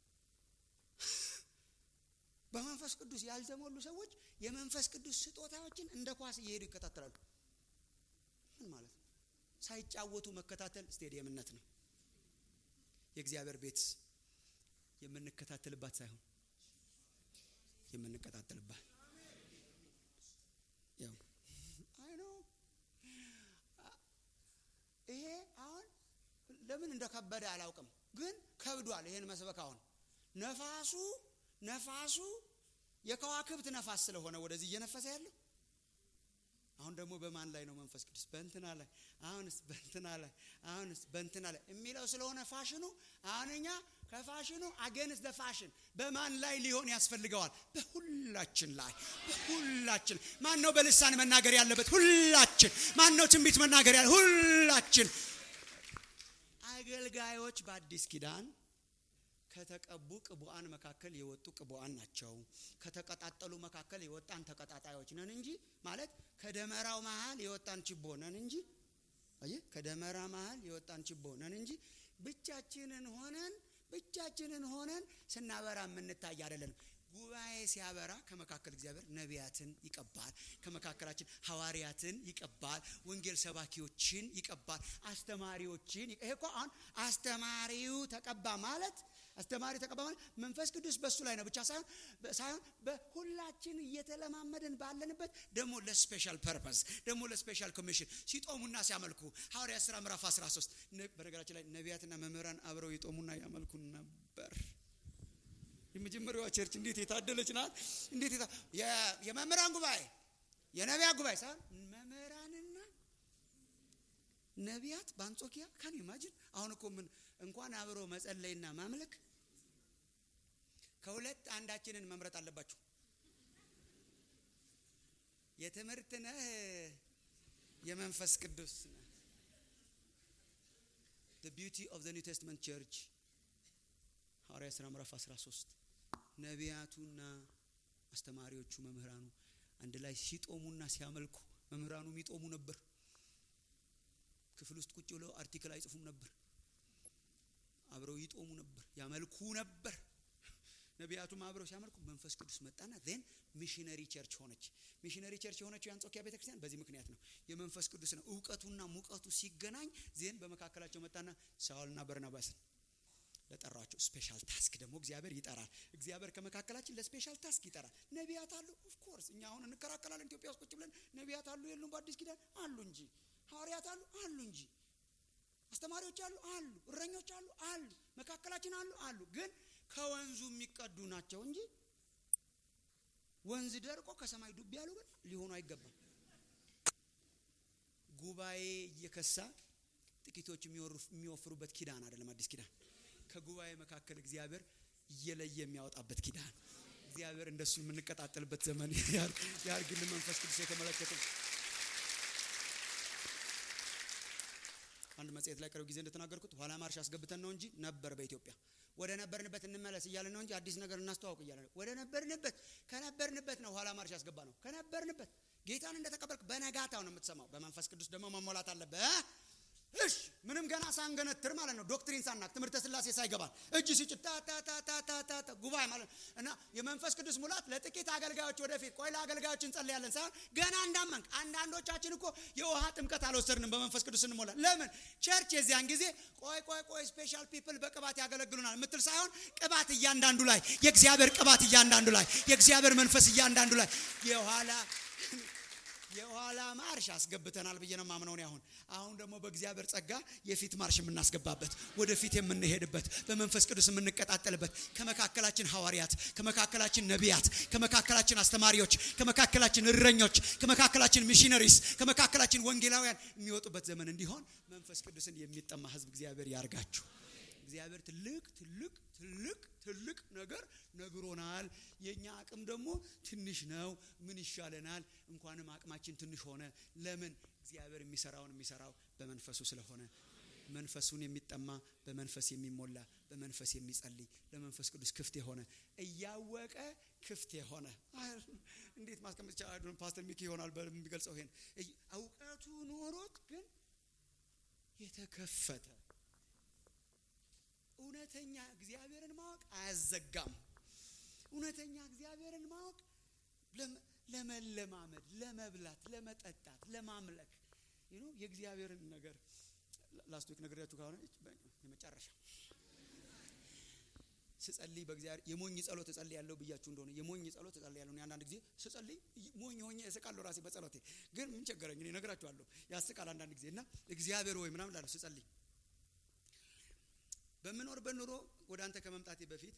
በመንፈስ ቅዱስ ያልተሞሉ ሰዎች የመንፈስ ቅዱስ ስጦታዎችን እንደ ኳስ እየሄዱ ይከታተላሉ። ምን ማለት ነው? ሳይጫወቱ መከታተል ስቴዲየምነት ነው። የእግዚአብሔር ቤት የምንከታተልባት ሳይሆን የምንቀጣጠልባት ያው አይ ነው። ይሄ አሁን ለምን እንደከበደ አላውቅም፣ ግን ከብዷል። ይሄን መስበክ አሁን ነፋሱ ነፋሱ የከዋክብት ነፋስ ስለሆነ ወደዚህ እየነፈሰ ያለው አሁን ደግሞ በማን ላይ ነው መንፈስ ቅዱስ? በእንትና ላይ አሁንስ በእንትና ላይ አሁንስ በእንትና ላይ የሚለው ስለሆነ ፋሽኑ አሁን እኛ ከፋሽኑ አገንስ ፋሽን በማን ላይ ሊሆን ያስፈልገዋል? በሁላችን ላይ በሁላችን። ማን ነው በልሳን መናገር ያለበት? ሁላችን። ማን ነው ትንቢት መናገር ያለ? ሁላችን። አገልጋዮች በአዲስ ኪዳን ከተቀቡ ቅቡአን መካከል የወጡ ቅቡአን ናቸው። ከተቀጣጠሉ መካከል የወጣን ተቀጣጣዮች ነን እንጂ ማለት ከደመራው መሀል የወጣን ችቦ ነን እንጂ አየህ፣ ከደመራ መሀል የወጣን ችቦ ነን እንጂ ብቻችንን ሆነን ብቻችንን ሆነን ስናበራ የምንታይ አይደለንም። ጉባኤ ሲያበራ ከመካከል እግዚአብሔር ነቢያትን ይቀባል። ከመካከላችን ሐዋርያትን ይቀባል። ወንጌል ሰባኪዎችን ይቀባል። አስተማሪዎችን ይሄ እኮ አሁን አስተማሪው ተቀባ ማለት አስተማሪው ተቀባ ማለት መንፈስ ቅዱስ በሱ ላይ ነው ብቻ ሳይሆን ሳይሆን በሁላችን እየተለማመድን ባለንበት ደግሞ ለስፔሻል ፐርፐስ ደግሞ ለስፔሻል ኮሚሽን ሲጦሙና ሲያመልኩ ሐዋርያት ሥራ ምዕራፍ 13 በነገራችን ላይ ነቢያትና መምህራን አብረው ይጦሙና ያመልኩ ነበር። የመጀመሪያዋ ቸርች እንዴት የታደለች ናት! እንዴት የታ የመምህራን ጉባኤ የነቢያት ጉባኤ ሳይሆን መምህራንና ነቢያት በአንጾኪያ ካን ኢማጂን። አሁን እኮ ምን እንኳን አብሮ መጸለይና ማምለክ ከሁለት አንዳችንን መምረጥ አለባችሁ። የትምህርት ነህ፣ የመንፈስ ቅዱስ ነህ። the beauty of the New Testament church ሐዋርያ ሥራ ምዕራፍ 13 ነቢያቱና አስተማሪዎቹ መምህራኑ አንድ ላይ ሲጦሙና ሲያመልኩ መምህራኑ የሚጦሙ ነበር። ክፍል ውስጥ ቁጭ ብለው አርቲክል አይጽፉም ነበር። አብረው ይጦሙ ነበር፣ ያመልኩ ነበር። ነቢያቱም አብረው ሲያመልኩ መንፈስ ቅዱስ መጣና ዜን ሚሽነሪ ቸርች ሆነች። ሚሽነሪ ቸርች የሆነችው የአንጾኪያ ቤተክርስቲያን በዚህ ምክንያት ነው። የመንፈስ ቅዱስ ነው እውቀቱና ሙቀቱ ሲገናኝ ዜን በመካከላቸው መጣና ሳውልና በርናባስን ለጠራቸው ስፔሻል ታስክ ደግሞ እግዚአብሔር ይጠራል። እግዚአብሔር ከመካከላችን ለስፔሻል ታስክ ይጠራል። ነቢያት አሉ። ኦፍኮርስ እኛ አሁን እንከራከላለን። ኢትዮጵያ ውስጥ ቁጭ ብለን ነቢያት አሉ የሉም? በአዲስ ኪዳን አሉ እንጂ ሐዋርያት አሉ አሉ እንጂ አስተማሪዎች አሉ አሉ እረኞች አሉ አሉ መካከላችን አሉ አሉ። ግን ከወንዙ የሚቀዱ ናቸው እንጂ ወንዝ ደርቆ ከሰማይ ዱብ ያሉ ግን ሊሆኑ አይገባም። ጉባኤ እየከሳ ጥቂቶች የሚወፍሩበት ኪዳን አይደለም አዲስ ኪዳን ከጉባኤ መካከል እግዚአብሔር እየለየ የሚያወጣበት ኪዳን እግዚአብሔር እንደሱ የምንቀጣጠልበት ዘመን ያርግልን። መንፈስ ቅዱስ የተመለከተ አንድ መጽሔት ላይ ቅርብ ጊዜ እንደተናገርኩት ኋላ ማርሽ አስገብተን ነው እንጂ ነበር በኢትዮጵያ ወደ ነበርንበት እንመለስ እያለን ነው እንጂ አዲስ ነገር እናስተዋውቅ እያለ ነው። ወደ ነበርንበት ከነበርንበት ነው ኋላ ማርሽ ያስገባ ነው። ከነበርንበት ጌታን እንደተቀበልክ በነጋታው ነው የምትሰማው። በመንፈስ ቅዱስ ደግሞ መሞላት አለብህ። እሺ ምንም ገና ሳንገነትር ማለት ነው። ዶክትሪን ሳናክ ትምህርተ ስላሴ ሳይገባል እጅ ሲጭ ታታታታታ ጉባኤ ማለት ነው። እና የመንፈስ ቅዱስ ሙላት ለጥቂት አገልጋዮች ወደፊት ቆይ ለአገልጋዮች እንጸልያለን ሳይሆን ገና እንዳመንክ አንዳንዶቻችን እኮ የውሃ ጥምቀት አልወሰድንም በመንፈስ ቅዱስ እንሞላ። ለምን ቸርች የዚያን ጊዜ ቆይ ቆይ ቆይ ስፔሻል ፒፕል በቅባት ያገለግሉናል ምትል ሳይሆን ቅባት እያንዳንዱ ላይ የእግዚአብሔር ቅባት እያንዳንዱ ላይ የእግዚአብሔር መንፈስ እያንዳንዱ ላይ የኋላ የኋላ ማርሽ አስገብተናል ብዬ ነው ማምነው። አሁን አሁን ደግሞ በእግዚአብሔር ጸጋ የፊት ማርሽ የምናስገባበት ወደፊት የምንሄድበት በመንፈስ ቅዱስ የምንቀጣጠልበት ከመካከላችን ሐዋርያት፣ ከመካከላችን ነቢያት፣ ከመካከላችን አስተማሪዎች፣ ከመካከላችን እረኞች፣ ከመካከላችን ሚሽነሪስ፣ ከመካከላችን ወንጌላውያን የሚወጡበት ዘመን እንዲሆን መንፈስ ቅዱስን የሚጠማ ሕዝብ እግዚአብሔር ያርጋችሁ። እግዚአብሔር ትልቅ ትልቅ ትልቅ ትልቅ ነገር ነግሮናል። የእኛ አቅም ደግሞ ትንሽ ነው። ምን ይሻለናል? እንኳንም አቅማችን ትንሽ ሆነ። ለምን? እግዚአብሔር የሚሰራውን የሚሰራው በመንፈሱ ስለሆነ መንፈሱን የሚጠማ በመንፈስ የሚሞላ በመንፈስ የሚጸልይ ለመንፈስ ቅዱስ ክፍት የሆነ እያወቀ ክፍት የሆነ እንዴት ማስቀመጥ ይቻላል? ፓስተር ሚኪ ይሆናል በሚገልጸው ይሄን እውቀቱ ኖሮት ግን የተከፈተ እውነተኛ እግዚአብሔርን ማወቅ አያዘጋም። እውነተኛ እግዚአብሔርን ማወቅ ለመለማመድ፣ ለመብላት፣ ለመጠጣት፣ ለማምለክ የእግዚአብሔርን ነገር ላስት ዊክ ነግሬያችሁ ከሆነ የመጨረሻ ስጸልይ በእግዚአብሔር የሞኝ ጸሎት እጸልይ ያለው ብያችሁ እንደሆነ የሞኝ ጸሎት እጸልይ ያለው አንዳንድ ጊዜ ስጸልይ ሞኝ ሆኜ እስቃለሁ ራሴ በጸሎቴ ግን ምን ቸገረኝ እኔ እነግራችኋለሁ ያስቃል አንዳንድ ጊዜ እና እግዚአብሔር ወይ ምናምን ላለሁ ስጸልይ በምኖርበት ኑሮ ወደ አንተ ከመምጣቴ በፊት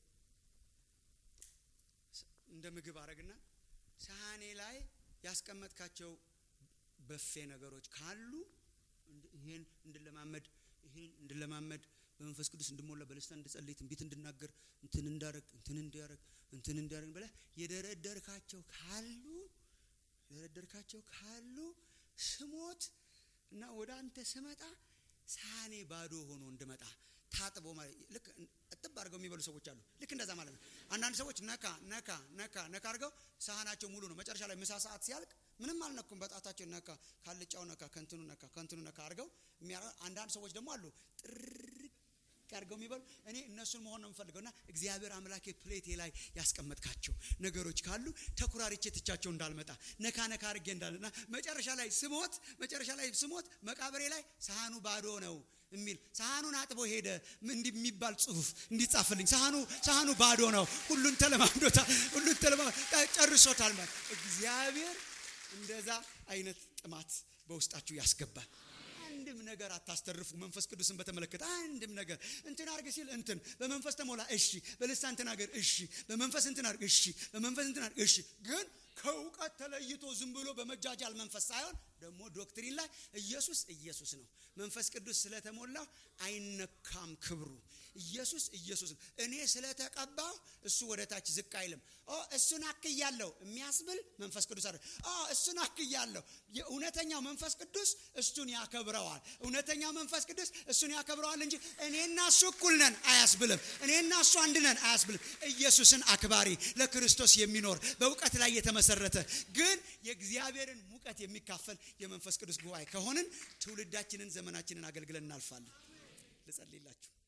እንደ ምግብ አረግና ሳህኔ ላይ ያስቀመጥካቸው በፌ ነገሮች ካሉ ይሄን እንድለማመድ ይሄን እንድለማመድ በመንፈስ ቅዱስ እንድሞላ በልስታ እንድጸልይ ትንቢት እንድናገር እንትን እንዳረግ እንትን እንዲያረግ እንትን እንዲያረግ ብለህ የደረደርካቸው ካሉ የደረደርካቸው ካሉ ስሞት እና ወደ አንተ ስመጣ ሳህኔ ባዶ ሆኖ እንድመጣ ታጥቦ ማለት ልክ እጥብ አድርገው የሚበሉ ሰዎች አሉ። ልክ እንደዛ ማለት ነው። አንዳንድ ሰዎች ነካ ነካ ነካ ነካ አድርገው ሳህናቸው ሙሉ ነው። መጨረሻ ላይ ምሳ ሰዓት ሲያልቅ ምንም አልነኩም። በጣታቸው ነካ፣ ካልጫው ነካ፣ ከንትኑ ነካ፣ ከንትኑ ነካ አድርገው የሚያ- አንዳንድ ሰዎች ደግሞ አሉ ጥርቅ አድርገው የሚበሉ እኔ እነሱን መሆን ነው የምፈልገው። እና እግዚአብሔር አምላኬ ፕሌቴ ላይ ያስቀመጥካቸው ነገሮች ካሉ ተኩራሪቼ ትቻቸው እንዳልመጣ ነካ ነካ አድርጌ እንዳልና መጨረሻ ላይ ስሞት መጨረሻ ላይ ስሞት መቃብሬ ላይ ሳህኑ ባዶ ነው የሚል ሳህኑን አጥቦ ሄደ እንዲህ የሚባል ጽሁፍ እንዲጻፍልኝ ሳህኑ ሳህኑ ባዶ ነው፣ ሁሉን ተለማምዶታል፣ ሁሉን ተለማ ጨርሶታል። ማለት እግዚአብሔር እንደዛ አይነት ጥማት በውስጣችሁ ያስገባል። አንድም ነገር አታስተርፉ። መንፈስ ቅዱስን በተመለከተ አንድም ነገር እንትን አርግ ሲል እንትን በመንፈስ ተሞላ፣ እሺ፣ በልሳን ተናገር፣ እሺ፣ በመንፈስ እንትን አርግ፣ እሺ፣ በመንፈስ እንትን አርግ፣ እሺ። ግን ከእውቀት ተለይቶ ዝም ብሎ በመጃጃል መንፈስ ሳይሆን ደግሞ ዶክትሪን ላይ ኢየሱስ ኢየሱስ ነው። መንፈስ ቅዱስ ስለተሞላ አይነካም ክብሩ። ኢየሱስ ኢየሱስ ነው። እኔ ስለተቀባው እሱ ወደ ታች ዝቅ አይልም። ኦ እሱን አክያለሁ የሚያስብል መንፈስ ቅዱስ አለ። ኦ እሱን አክያለሁ። የእውነተኛው መንፈስ ቅዱስ እሱን ያከብረዋል። እውነተኛው መንፈስ ቅዱስ እሱን ያከብረዋል እንጂ እኔና እሱ እኩል ነን አያስብልም። እኔና እሱ አንድ ነን አያስብልም። ኢየሱስን አክባሪ ለክርስቶስ የሚኖር በእውቀት ላይ የተመሰረተ ግን የእግዚአብሔርን ሙቀት የሚካፈል የመንፈስ ቅዱስ ጉባኤ ከሆንን ትውልዳችንን ዘመናችንን አገልግለን እናልፋለን። ልጸልይላችሁ።